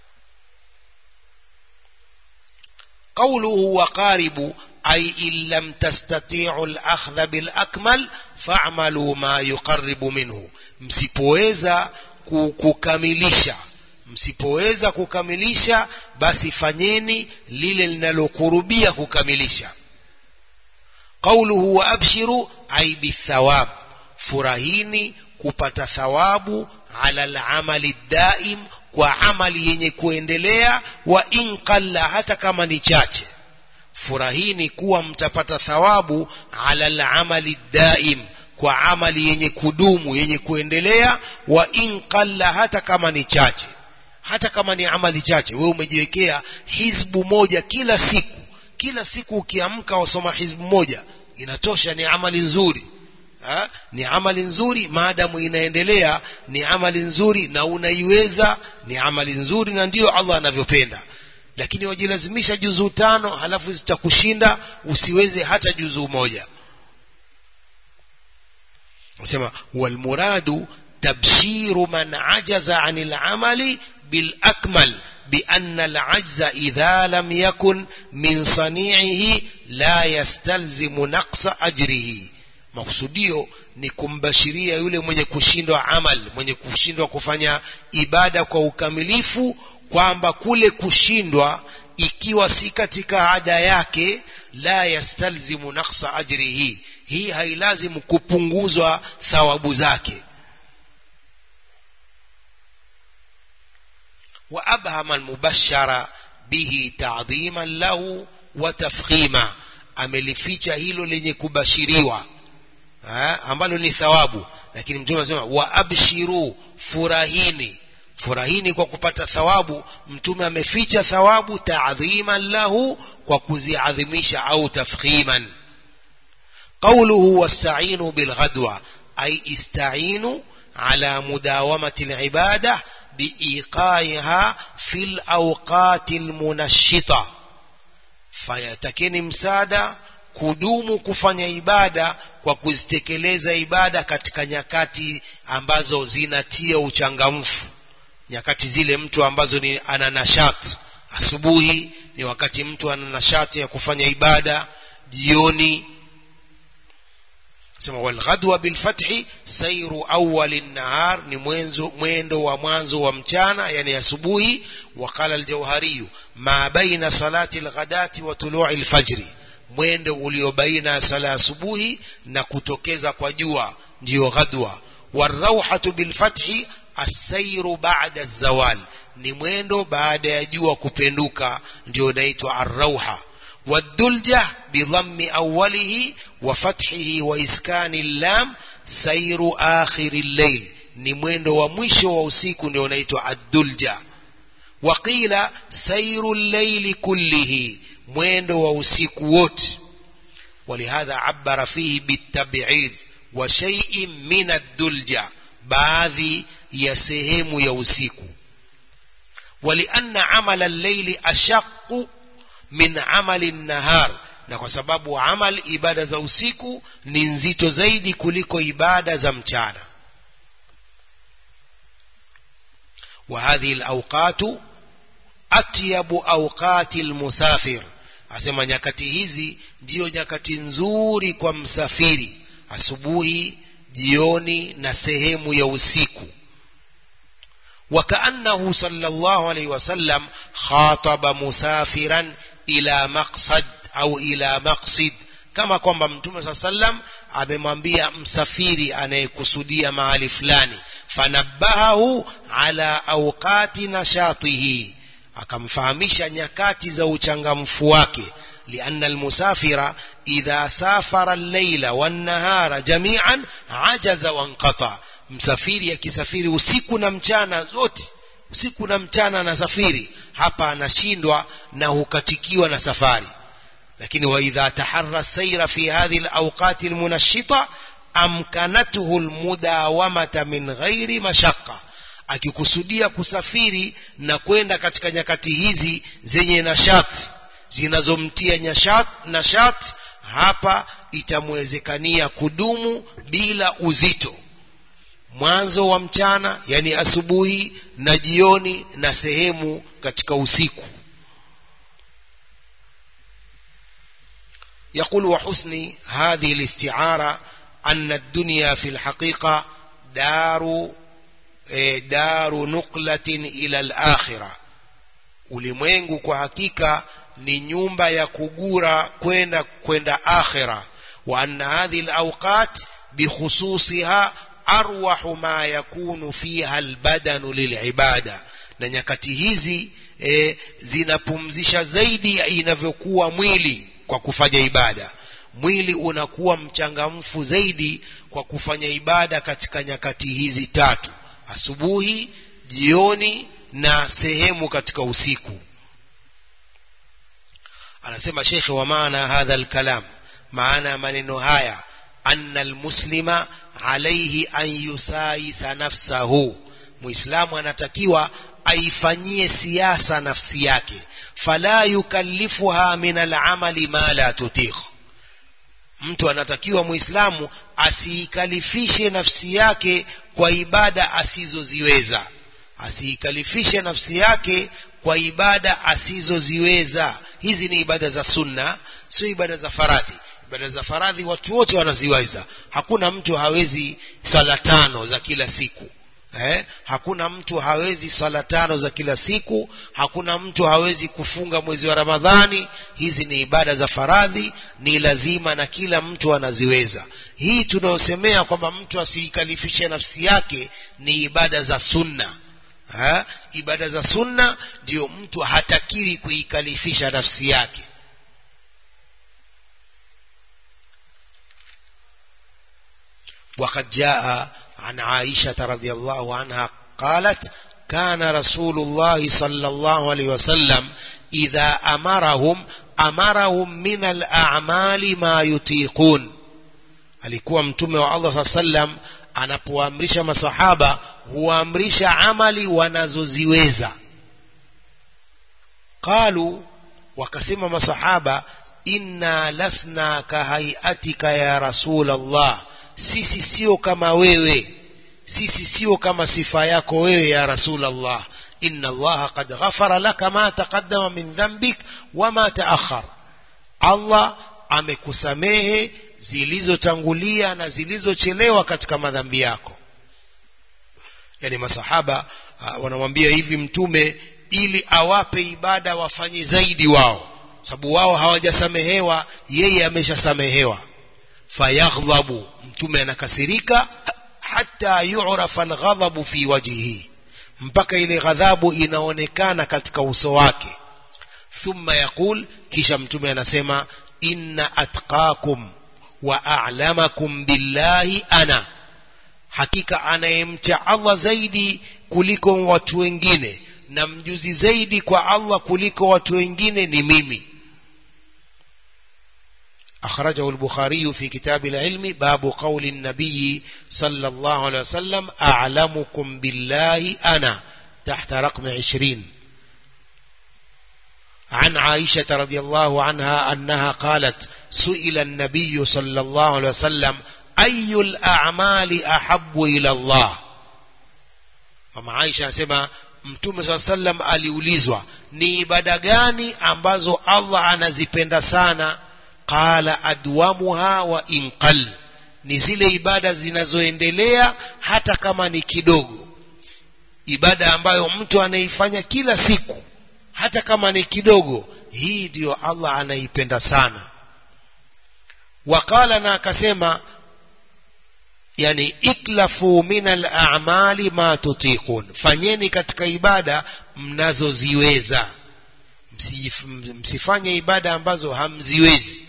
qawluhu wa qaribu أي إن لم تستطيعوا الأخذ بالأكمل فاعملوا ما يقرب منه msipoweza kukamilisha msipoweza kukamilisha basi fanyeni lile linalokurubia kukamilisha qauluhu wa abshiru ay bithawab furahini kupata thawabu ala al-amali daim kwa amali yenye kuendelea wa in qalla hata kama ni chache furahini kuwa mtapata thawabu ala al-amali daim kwa amali yenye kudumu yenye kuendelea wa in qalla hata kama ni chache hata kama ni amali chache wewe umejiwekea hizbu moja kila siku kila siku ukiamka wasoma hizbu moja inatosha ni amali nzuri ha? ni amali nzuri maadamu inaendelea ni amali nzuri na unaiweza ni amali nzuri na ndiyo Allah anavyopenda lakini wajilazimisha juzuu tano halafu zitakushinda usiweze hata juzuu moja nasema walmuradu tabshiru man ajaza anil amali bil akmal بأن العجز إذا لم يكن من صنيعه لا يستلزم نقص أجره makusudio ni kumbashiria yule mwenye kushindwa amal mwenye kushindwa kufanya ibada kwa ukamilifu kwamba kule kushindwa ikiwa si katika ada yake la yastalzimu naqsa ajrihi hii hailazimu kupunguzwa thawabu zake وأبهم المبشر به تعظيما له وتفخيما amelificha hilo lenye kubashiriwa ha? ambalo ni thawabu lakini mtume anasema wa abshiru furahini furahini kwa kupata thawabu mtume ameficha thawabu ta'dhiman lahu kwa kuziadhimisha au tafkhiman qawluhu wasta'inu bilghadwa ay ista'inu ala mudawamati al-ibadah biiqaiha fil awqati almunashita fayatakeni msaada kudumu kufanya ibada kwa kuzitekeleza ibada katika nyakati ambazo zinatia uchangamfu nyakati zile mtu ambazo ni ana nashati asubuhi ni wakati mtu ana nashati ya kufanya ibada jioni sema walghadwa bilfathi sairu awali nahar ni mwenzo mwendo wa mwanzo wa mchana yani asubuhi waqala aljauhariyu ma baina salati alghadati wa tulu'i alfajri mwendo ulio baina ya sala asubuhi na kutokeza kwa jua ndiyo ghadwa warauhatu bilfathi asairu ba'da zawal ni mwendo baada ya jua kupenduka ndio unaitwa arrauha والدلجة بضم أوله وفتحه وإسكان اللام سير آخر الليل ni mwendo wa mwisho wa usiku ndio unaitwa ad-dulja waqila sayru al-layli kullihi mwendo wa usiku wote walihadha abara fihi bitab'id wa shay'in min ad-dulja baadhi ya sehemu ya usiku walianna amala al-layli ashaqqu min amali nahar na kwa sababu amal ibada za usiku ni nzito zaidi kuliko ibada za mchana وهذه الأوقات أطيب أوقات المسافر asema nyakati hizi ndiyo nyakati nzuri kwa msafiri asubuhi jioni na sehemu ya usiku وكأنه صلى الله عليه وسلم خاطب مسافرا إلى مقصد أو إلى مقصد kama kwamba mtume saa sallam amemwambia msafiri anayekusudia mahali fulani fanabbahahu ala awqati nashatihi akamfahamisha nyakati za uchangamfu wake lianna almusafira idha safara al-laila wan-nahara jami'an ajaza wanqata msafiri akisafiri usiku na mchana zote usiku na mchana anasafiri hapa anashindwa na hukatikiwa na safari lakini waidha taharra saira fi hadhihi alawqati almunashita amkanatuhu almudawamata min ghairi mashaqqa akikusudia kusafiri na kwenda katika nyakati hizi zenye nashat zinazomtia nyashat nashat hapa itamwezekania kudumu bila uzito mwanzo wa mchana yani asubuhi na jioni na sehemu katika usiku يقول وحسن هذه الاستعارة أن الدنيا في الحقيقة دار دار نقلة إلى الآخرة ulimwengu kwa hakika ni nyumba ya kugura kwenda kwenda akhira wa anna hadhihi alawqat bikhususiha arwahu ma yakunu fiha albadanu lilibada na nyakati hizi e, zinapumzisha zaidi inavyokuwa mwili kwa kufanya ibada mwili unakuwa mchangamfu zaidi kwa kufanya ibada katika nyakati hizi tatu asubuhi jioni na sehemu katika usiku anasema shekhe wa maana hadha alkalam maana ya maneno haya anna almuslima alaihi an yusaisa nafsahu muislamu anatakiwa aifanyie siasa nafsi yake fala yukallifuha min alamali ma la tutiq mtu anatakiwa muislamu asiikalifishe nafsi yake kwa ibada asizoziweza asiikalifishe nafsi yake kwa ibada asizoziweza hizi ni ibada za sunna sio ibada za faradhi ibada za faradhi watu wote wanaziweza hakuna mtu hawezi sala tano za kila siku eh? hakuna mtu hawezi sala tano za kila siku hakuna mtu hawezi kufunga mwezi wa ramadhani hizi ni ibada za faradhi ni lazima na kila mtu anaziweza hii tunayosemea kwamba mtu asiikalifishe nafsi yake ni ibada za sunna ha? ibada za sunna ndio mtu hatakiwi kuikalifisha nafsi yake وقد جاء عن عائشة رضي الله عنها قالت كان رسول الله صلى الله عليه وسلم إذا أمرهم أمرهم من الأعمال ما يطيقون alikuwa mtume wa Allah sallam anapoamrisha masahaba huamrisha amali wanazoziweza qalu wakasema masahaba inna lasna kahaiatika ya rasul Allah sisi sio kama wewe sisi sio kama sifa yako wewe ya rasul Allah inna Allah qad ghafara laka ma taqaddama min dhanbik wama taakhar Allah amekusamehe zilizotangulia na zilizochelewa katika madhambi yako yani masahaba uh, wanamwambia hivi mtume ili awape ibada wafanye zaidi wao sababu wao hawajasamehewa yeye ameshasamehewa fayaghdhabu mtume anakasirika hata yu'rafa alghadhabu fi wajhihi mpaka ile ghadhabu inaonekana katika uso wake thumma yaqul kisha mtume anasema inna atqakum wa a'lamakum billahi ana hakika anayemcha Allah zaidi kuliko watu wengine na mjuzi zaidi kwa Allah kuliko watu wengine ni mimi أخرجه البخاري في كتاب العلم باب قول النبي صلى الله عليه وسلم أعلمكم بالله أنا تحت رقم عشرين عن عائشة رضي الله عنها أنها قالت سئل النبي صلى الله عليه وسلم أي الأعمال أحب إلى الله mama Aisha anasema mtume saa sallam aliulizwa ni ibada gani ambazo allah anazipenda sana qala adwamuha wa inqal ni zile ibada zinazoendelea hata kama ni kidogo ibada ambayo mtu anaifanya kila siku hata kama ni kidogo hii ndiyo allah anaipenda sana waqala na akasema yani iklafu min al-a'mali ma tutiqun fanyeni katika ibada mnazoziweza msifanye ibada ambazo hamziwezi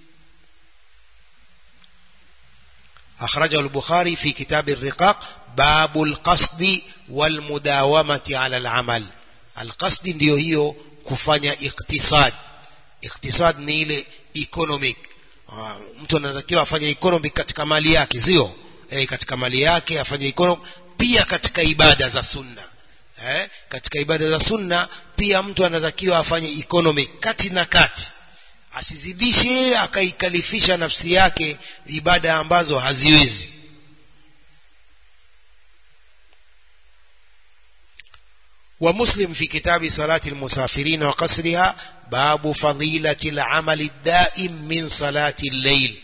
أخرجه البخاري في كتاب الرقاق باب القصد والمداومة على العمل القصد ndio hiyo kufanya iktisad iktisad ni ile economic mtu anatakiwa afanye economic katika mali yake sio eh, katika mali yake afanye economic pia katika ibada za sunna eh, katika ibada za sunna pia mtu anatakiwa afanye economic kati na kati asizidishe akaikalifisha nafsi yake ibada ambazo haziwezi ومسلم في كتاب صلاة المسافرين وقصرها باب فضيلة العمل الدائم من صلاة الليل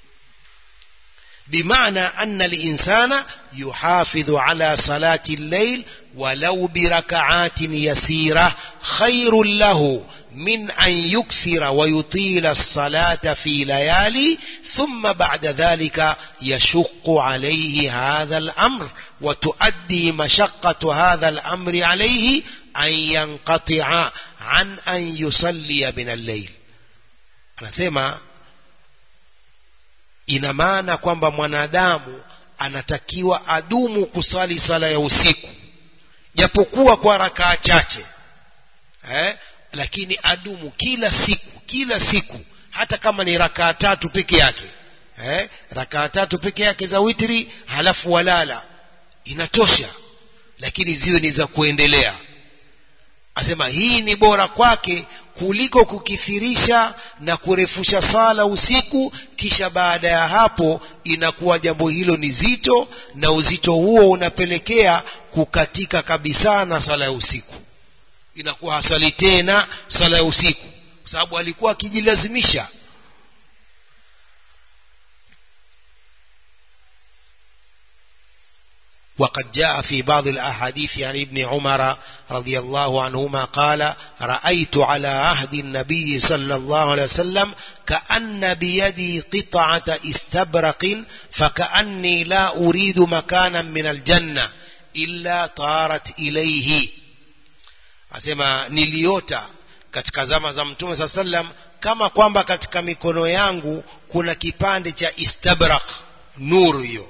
بمعنى أن الإنسان يحافظ على صلاة الليل ولو بركعات يسيرة خير له من أن يكثر ويطيل الصلاة في ليالي ثم بعد ذلك يشق عليه هذا الأمر وتؤدي مشقة هذا الأمر عليه أن ينقطع عن أن يصلي من الليل anasema ina maana kwamba mwanadamu anatakiwa adumu kusali sala ya usiku japokuwa kwa rakaa chache eh? lakini adumu kila siku kila siku hata kama ni rakaa tatu peke yake eh? rakaa tatu peke yake za witri halafu walala inatosha lakini ziwe ni za kuendelea asema hii ni bora kwake kuliko kukithirisha na kurefusha sala usiku kisha baada ya hapo inakuwa jambo hilo ni zito na uzito huo unapelekea kukatika kabisa na sala ya usiku inakuwa hasali tena sala ya usiku kwa sababu alikuwa akijilazimisha وقد جاء في بعض الأحاديث عن ابن عمر رضي الله عنهما قال رأيت على عهد النبي صلى الله عليه وسلم كأن بيدي قطعة استبرق فكأني لا أريد مكانا من الجنة إلا طارت إليه asema niliota katika zama za mtume saa sallam kama kwamba katika mikono yangu kuna kipande cha istabrak nuru hiyo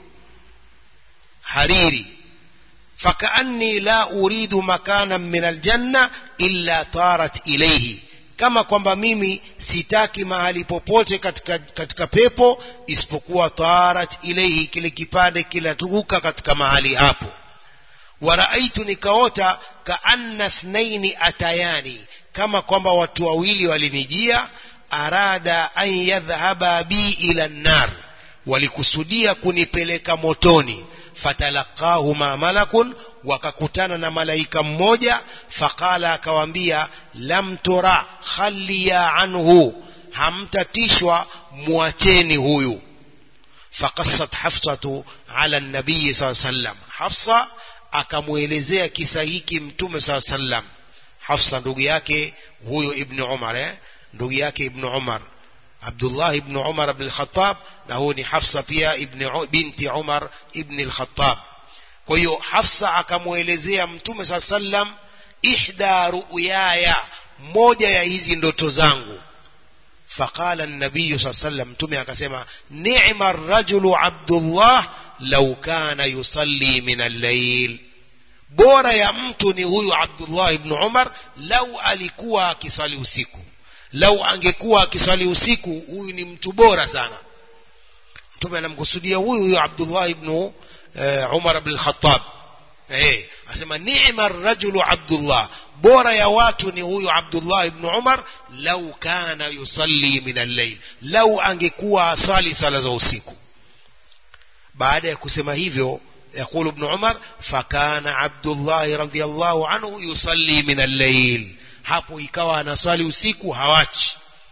hariri fakaanni la uridu makanan min aljanna illa tarat ilayhi kama kwamba mimi sitaki mahali popote katika, katika pepo isipokuwa tarat ilayhi kile kipande kinaturuka katika mahali hapo waraaitu nikaota kaanna thnaini atayani kama kwamba watu wawili walinijia arada an yadhhaba bi ila nnar walikusudia kunipeleka motoni fatalaqahuma malakun wakakutana na malaika mmoja faqala akawambia lam tura khalliya anhu hamtatishwa muacheni huyu faqassat hafsatu ala nabii saa sallam hafsa akamwelezea kisa hiki mtume saa sallam hafsa ndugu yake huyo ibnu umar eh? ndugu yake ibnu umar abdullah ibnu umar ibn al-khattab na huyo ni hafsa pia ibn binti umar ibn al-khattab kwa hiyo hafsa akamwelezea mtume saa sallam ihda ru'yaya moja ya hizi ndoto zangu faqala an-nabiy saa sallam mtume akasema ni'ma ar-rajulu abdullah law kana yusalli min al-layl bora ya mtu ni huyu abdullah ibn umar lau alikuwa akisali usiku lau angekuwa akisali usiku huyu ni mtu bora sana mtume anamkusudia huyu huyu abdullah ibn uh, umar ibn al-khattab eh asema ni'ma ar-rajulu abdullah bora ya watu ni huyu abdullah ibn umar lau kana yusalli min al-layl lau angekuwa asali sala za usiku baada ya kusema hivyo يقول ابن عمر فكان عبد الله رضي الله عنه يصلي من الليل hapo ikawa anaswali usiku hawachi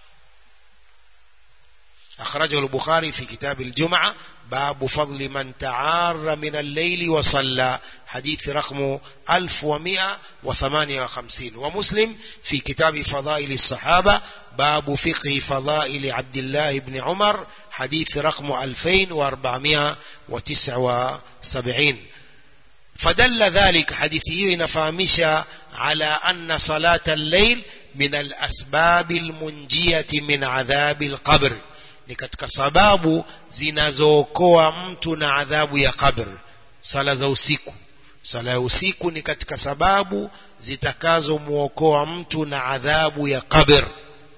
أخرجه البخاري في كتاب الجمعة باب فضل من تعار من الليل وصلى حديث رقم 1158 ومسلم في كتاب فضائل الصحابة باب فقه فضائل عبد الله بن عمر حديث رقم 2479 فدل ذلك حديثه نفهمش على أن صلاة الليل من الأسباب المنجية من عذاب القبر ni katika sababu zinazookoa mtu na adhabu ya qabr sala za usiku sala ya usiku ni katika sababu zitakazomwokoa mtu na adhabu ya qabr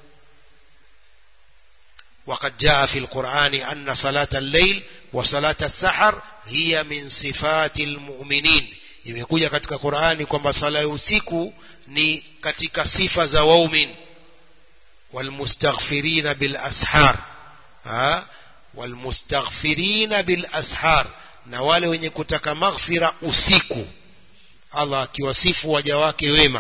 وقد جاء في القرآن أن صلاة الليل وصلاة السحر هي من صفات المؤمنين imekuja katika Qur'ani kwamba sala ya usiku ni katika sifa za waumin walmustaghfirina bil ashar ha walmustaghfirina bil ashar na wale wenye kutaka maghfira usiku Allah akiwasifu waja wake wema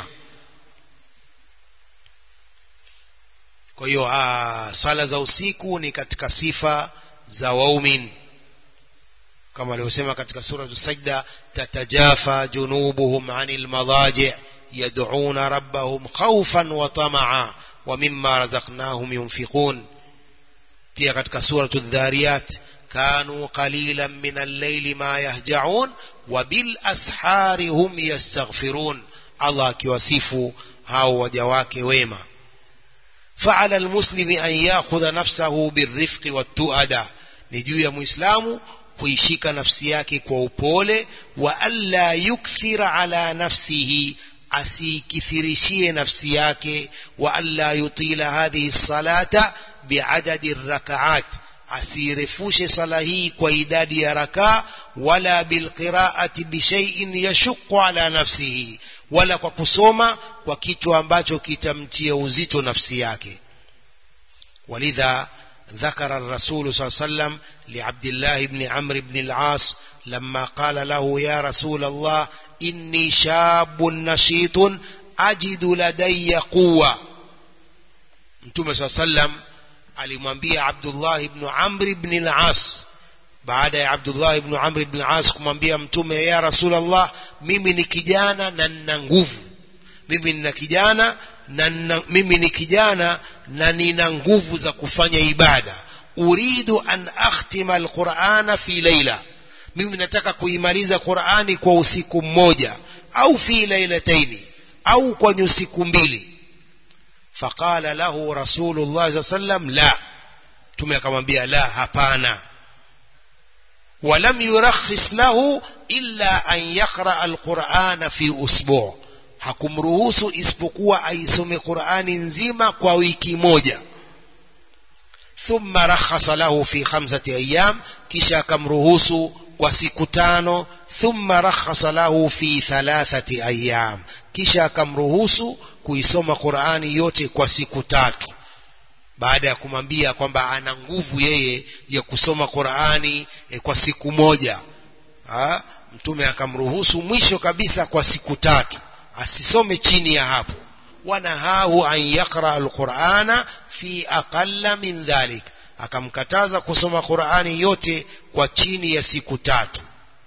kwa hiyo swala za usiku ni katika sifa za waumin kama alivyosema katika sura sajda tatajafa junubuhum anil madaji yad'una rabbahum khawfan wa tama'a wa mimma razaqnahum yunfiqun pia katika suratu dhariyat kanu qalilan min al-layli ma yahja'un wa bil ashari hum yastaghfirun Allah akiwasifu hao waja wake wema فعلى المسلم أن يأخذ نفسه بالرفق والتؤدى نجو يا مسلم kuishika nafsi yake kwa upole wa alla yukthira ala nafsihi asikithirishie nafsi yake wa alla yutila hadhihi salata biadadi rakaat asirefushe sala hii kwa idadi ya rakaa wala bilqiraati bishaiin yashuqu ala nafsihi wala kwa kusoma kwa kitu ambacho kitamtia uzito nafsi yake walidha ذكر الرسول صلى الله عليه وسلم لعبد الله بن عمرو بن العاص لما قال له يا رسول الله إني شاب نشيط أجد لدي قوة متوم صلى الله عليه وسلم alimwambia Abdullah ibn Amr ibn al-As baada ya Abdullah ibn Amr ibn al-As kumwambia mtume ya Rasulullah mimi ni kijana na nina nguvu mimi nina kijana na nina, mimi ni kijana na nina nguvu za kufanya ibada uridu an akhtima alqur'ana fi layla mimi nataka kuimaliza Qur'ani kwa usiku mmoja au fi lailataini au kwa usiku mbili فقال له رسول الله صلى الله عليه وسلم لا tume akamwambia la hapana ولم يرخص له إلا أن يقرأ القرآن في أسبوع hakumruhusu isipokuwa aisome Qur'ani nzima kwa wiki moja thumma rakhasa lahu fi khamsati ayyam kisha akamruhusu kwa siku tano thumma rakhasa lahu fi thalathati ayyam kisha akamruhusu kuisoma Qur'ani yote kwa siku tatu baada ya kumwambia kwamba ana nguvu yeye ya kusoma Qur'ani e, kwa siku moja ha? mtume akamruhusu mwisho kabisa kwa siku tatu asisome chini ya hapo wanahahu an yaqra alqur'ana fi aqalla min dhalik akamkataza kusoma Qur'ani yote kwa chini ya siku tatu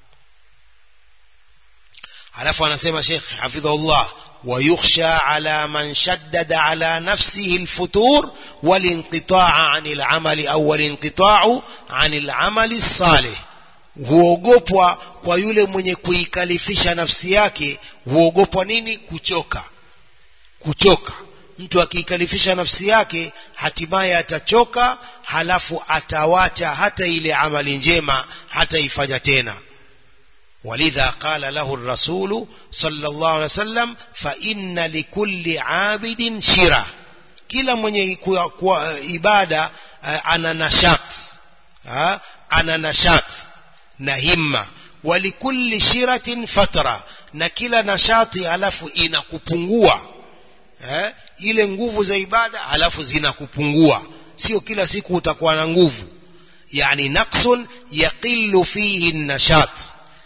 alafu anasema Sheikh hafidhahullah ويخشى على من شدد على نفسه الفتور والانقطاع عن العمل أو الانقطاع عن العمل الصالح huogopwa kwa yule mwenye kuikalifisha nafsi yake huogopwa nini kuchoka kuchoka mtu akiikalifisha nafsi yake hatimaye atachoka halafu atawacha hata ile amali njema hataifanya tena ولذا قال له الرسول صلى الله عليه وسلم فإن لكل عابد شرة kila mwenye kwa ibada ana nashat ana nashat na himma walikulli shiratin fatra na kila nashati alafu inakupungua eh? ile nguvu za ibada alafu zinakupungua sio kila siku utakuwa na nguvu yani naqsun yaqillu fihi nashat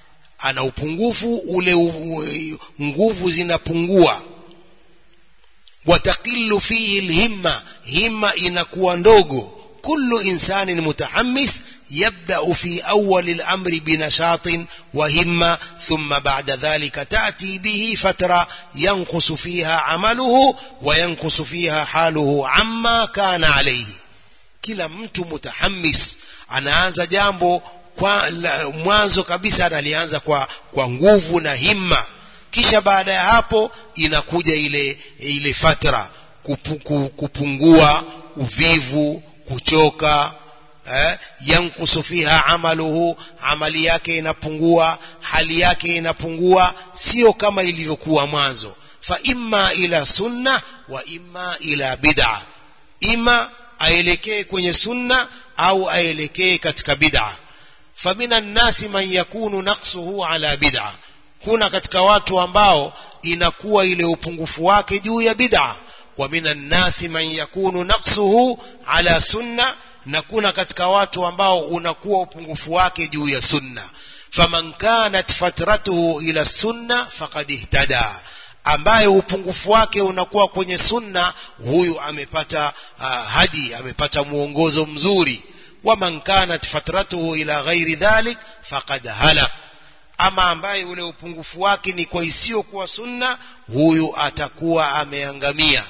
ana upungufu ule u, nguvu zinapungua watakillu fihi lhimma himma inakuwa ndogo kullu insanin mutahammis يبدأ في أول الأمر بنشاط وهمة ثم بعد ذلك تأتي به فترة ينقص فيها عمله وينقص فيها حاله عما كان عليه kila mtu mutahammis anaanza jambo kwa mwanzo kabisa analianza kwa kwa nguvu na himma kisha baada ya hapo inakuja ile ile fatra kupu, kupungua uvivu kuchoka eh, yankusu fiha amaluhu amali yake inapungua hali yake inapungua sio kama ilivyokuwa mwanzo fa imma ila sunna wa imma ila bid'a ima aelekee kwenye sunna au aelekee katika bid'a famina nnasi man yakunu naqsuhu ala bid'a kuna katika watu ambao inakuwa ile upungufu wake juu ya bid'a wa minan nasi man yakunu naqsuhu ala sunna na kuna katika watu ambao unakuwa upungufu wake juu ya sunna faman kanat fatratuhu ila sunna faqad ihtada ambaye upungufu wake unakuwa kwenye sunna huyu amepata uh, hadi amepata muongozo mzuri waman kanat fatratuhu ila ghairi dhalik faqad halak ama ambaye ule upungufu wake ni kwa isiyokuwa sunna huyu atakuwa ameangamia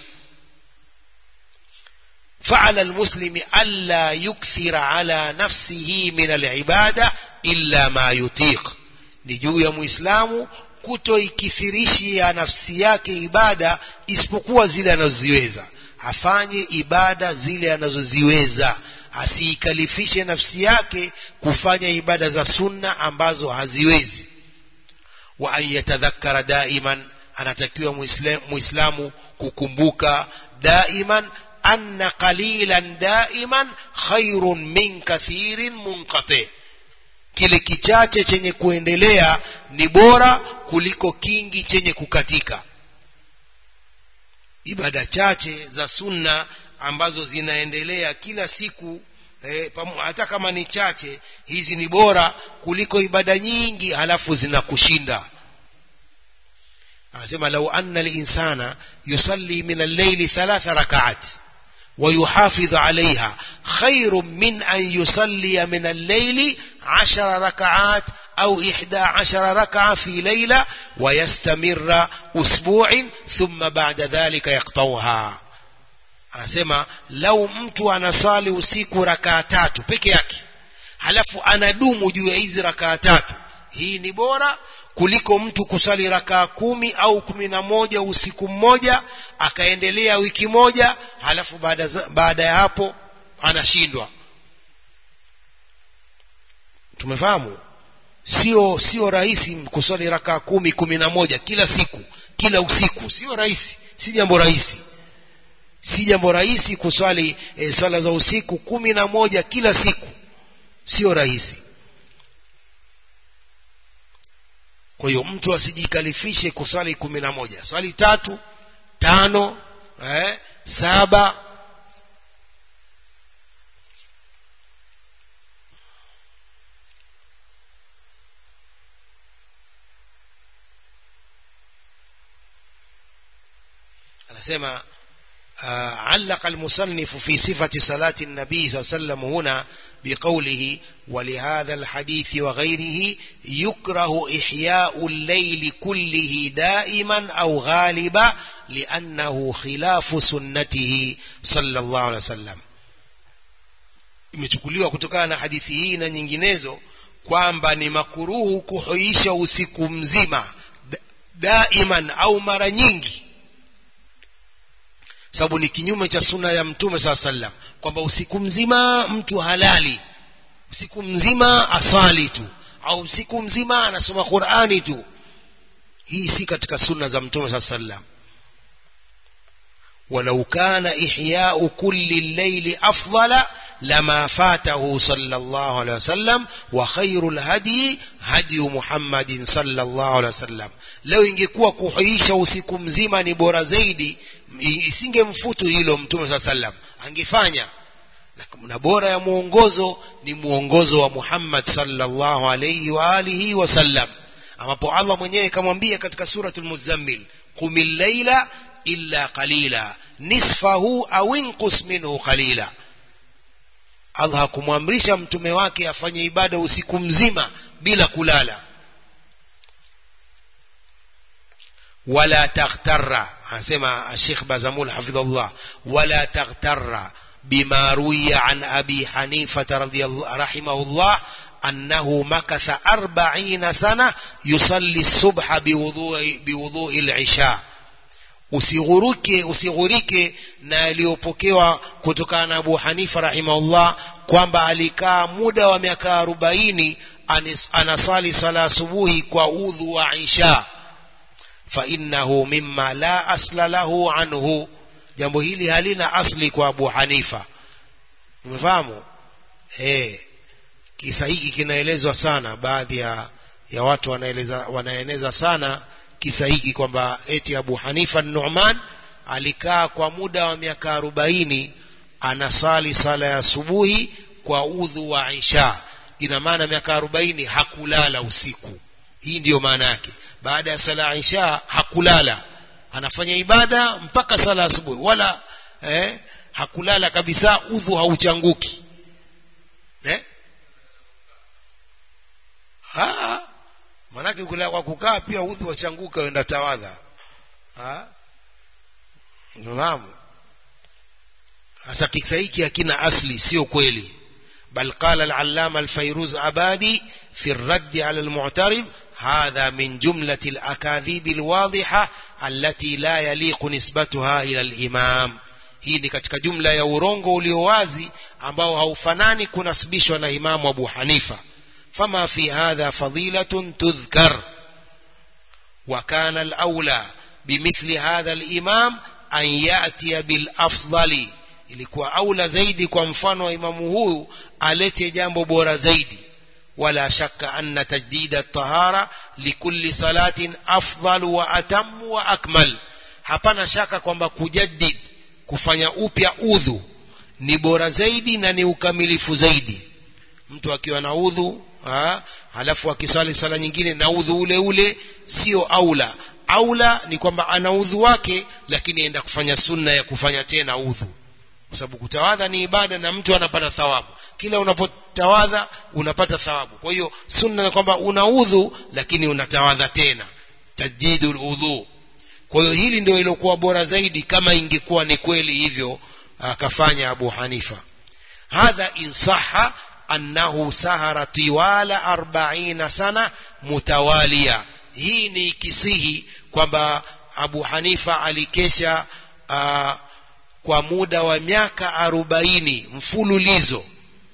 فعلى المسلم ألا يكثر على نفسه من العبادة إلا ما يطيق نجو يا مسلم kutoikithirishia nafsi yake ibada isipokuwa zile anazoziweza afanye ibada zile anazoziweza asiikalifishe nafsi yake kufanya ibada za sunna ambazo haziwezi wa an yatadhakkara daiman anatakiwa muislamu kukumbuka daiman anna qalilan daiman khairun min kathirin munqati kile kichache chenye kuendelea ni bora kuliko kingi chenye kukatika ibada chache za sunna ambazo zinaendelea kila siku eh, hata kama ni chache hizi ni bora kuliko ibada nyingi halafu zinakushinda anasema lau anna linsana yusalli min al-layli thalatha rak'at ويحافظ عليها خير من أن يصلي من الليل عشر ركعات أو إحدى عشر ركعة في ليلة ويستمر أسبوع ثم بعد ذلك يقطوها anasema lau mtu anasali usiku rakaa tatu peke yake halafu anadumu juu ya hizi rakaa tatu hii ni bora kuliko mtu kusali rakaa kumi au kumi na moja usiku mmoja akaendelea wiki moja halafu baada, baada ya hapo anashindwa tumefahamu sio sio rahisi kusali rakaa kumi kumi na moja kila siku kila usiku sio rahisi si jambo rahisi si jambo rahisi kuswali e, swala za usiku kumi na moja kila siku sio rahisi kwa hiyo mtu asijikalifishe kuswali kumi na moja swali tatu tano eh, saba anasema آه علق المصنف في صفة صلاة النبي صلى الله عليه وسلم هنا بقوله ولهذا الحديث وغيره يكره إحياء الليل كله دائما أو غالبا لأنه خلاف سنته صلى الله عليه وسلم imechukuliwa kutokana na hadithi hii na nyinginezo kwamba ni makuruhu kuhuisha usiku mzima daiman au mara nyingi sababu ni kinyume cha suna ya mtume saa sallam kwamba usiku mzima mtu halali usiku mzima asali tu au usiku mzima anasoma qurani tu hii si katika sunna za mtume saa sallam ولو كان إحياء كل الليل أفضل لما فاته صلى الله عليه وسلم وخير الهدي هدي محمد صلى الله عليه وسلم لو ingekuwa kuhuisha usiku mzima ni bora zaidi isingemfutu hilo mtume saa sallam angefanya na bora ya mwongozo ni mwongozo wa Muhammad sallallahu alayhi wa alihi wasallam ambapo Allah mwenyewe kamwambia katika suratul muzammil qumil layla illa qalila nisfahu au inqus minhu qalila Allah hakumwamrisha mtume wake afanye ibada usiku mzima bila kulala wala taghtarra anasema Sheikh Bazamul hafidhullah wala taghtarra bima ruwiya an Abi Hanifa radhiyallahu rahimahullah أنه مكث أربعين سنة يصلي الصبح بوضوء, بوضوء العشاء usighuruke usighurike na aliyopokewa kutokana na Abu Hanifa rahimahullah kwamba alikaa muda wa miaka arobaini anasali sala asubuhi kwa udhu wa isha fa innahu mimma la asla lahu anhu jambo hili halina asli kwa Abu Hanifa umefahamu eh kisa hiki kinaelezwa sana baadhi ya, ya watu wanaeleza wanaeneza sana kisa hiki kwamba eti Abu Hanifa Nu'man alikaa kwa muda wa miaka arobaini anasali sala ya asubuhi kwa udhu wa Isha ina maana miaka arobaini hakulala usiku hii ndiyo maana yake baada ya sala ya Isha hakulala anafanya ibada mpaka sala asubuhi wala eh, hakulala kabisa udhu hauchanguki eh? Ah, manake kula kwa kukaa pia udhu wachanguka wenda tawadha. Ah? Naam. Sasa kisa hiki hakina asli sio kweli. Bal qala al-allama al-Fayruz Abadi fi ar-radd 'ala al-mu'tarid hadha min jumlati al-akadhib al-wadhiha allati la yaliqu nisbatuha ila al-imam. Hii ni katika jumla ya urongo ulio wazi ambao haufanani kunasibishwa na Imamu Abu Hanifa. فما في هذا فضيلة تذكر وكان الأولى بمثل هذا الإمام أن يأتي بالأفضل ilikuwa aula zaidi kwa mfano wa imamu huyu alete jambo bora zaidi wala shakka anna tajdid at-tahara likulli salatin afdal wa atam wa akmal hapana shaka kwamba kujaddid kufanya upya udhu ni bora zaidi na ni ukamilifu zaidi mtu akiwa na udhu ha, halafu akisali sala nyingine na udhu ule ule sio aula aula ni kwamba ana udhu wake lakini aenda kufanya sunna ya kufanya tena udhu kwa sababu kutawadha ni ibada na mtu anapata thawabu kila unapotawadha unapata thawabu kwa hiyo sunna ni kwamba una udhu lakini unatawadha tena tajdidul udhu kwa hiyo hili ndio ilikuwa bora zaidi kama ingekuwa ni kweli hivyo akafanya Abu Hanifa hadha insaha annahu sahara tiwala 40 sana mutawalia hii ni kisihi kwamba Abu Hanifa alikesha uh, kwa muda wa miaka arobaini mfululizo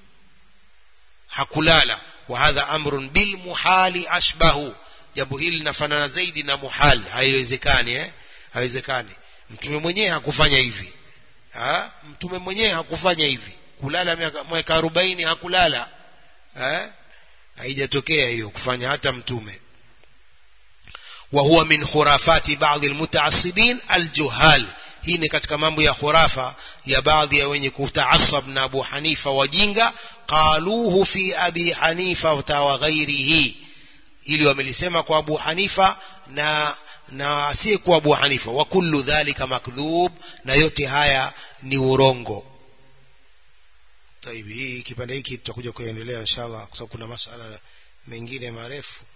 hakulala wa hadha amrun bil muhali ashbahu jambo hili linafanana zaidi na muhal haiwezekani eh haiwezekani mtume mwenyewe hakufanya hivi ha? mtume mwenyewe hakufanya hivi kulala miaka arobaini hakulala eh haijatokea hiyo kufanya hata mtume وهو من خرافات بعض المتعصبين الجهال hii ni katika mambo ya khurafa ya baadhi ya wenye kutaasab na Abu Hanifa wajinga qaluhu fi Abi Hanifa wa ghairihi ili wamelisema kwa Abu Hanifa na na asiyekuwa Abu Hanifa wa kullu dhalika makdhub na yote haya ni urongo طيب hii kipande hiki tutakuja kuendelea inshallah kwa sababu kuna masala mengine marefu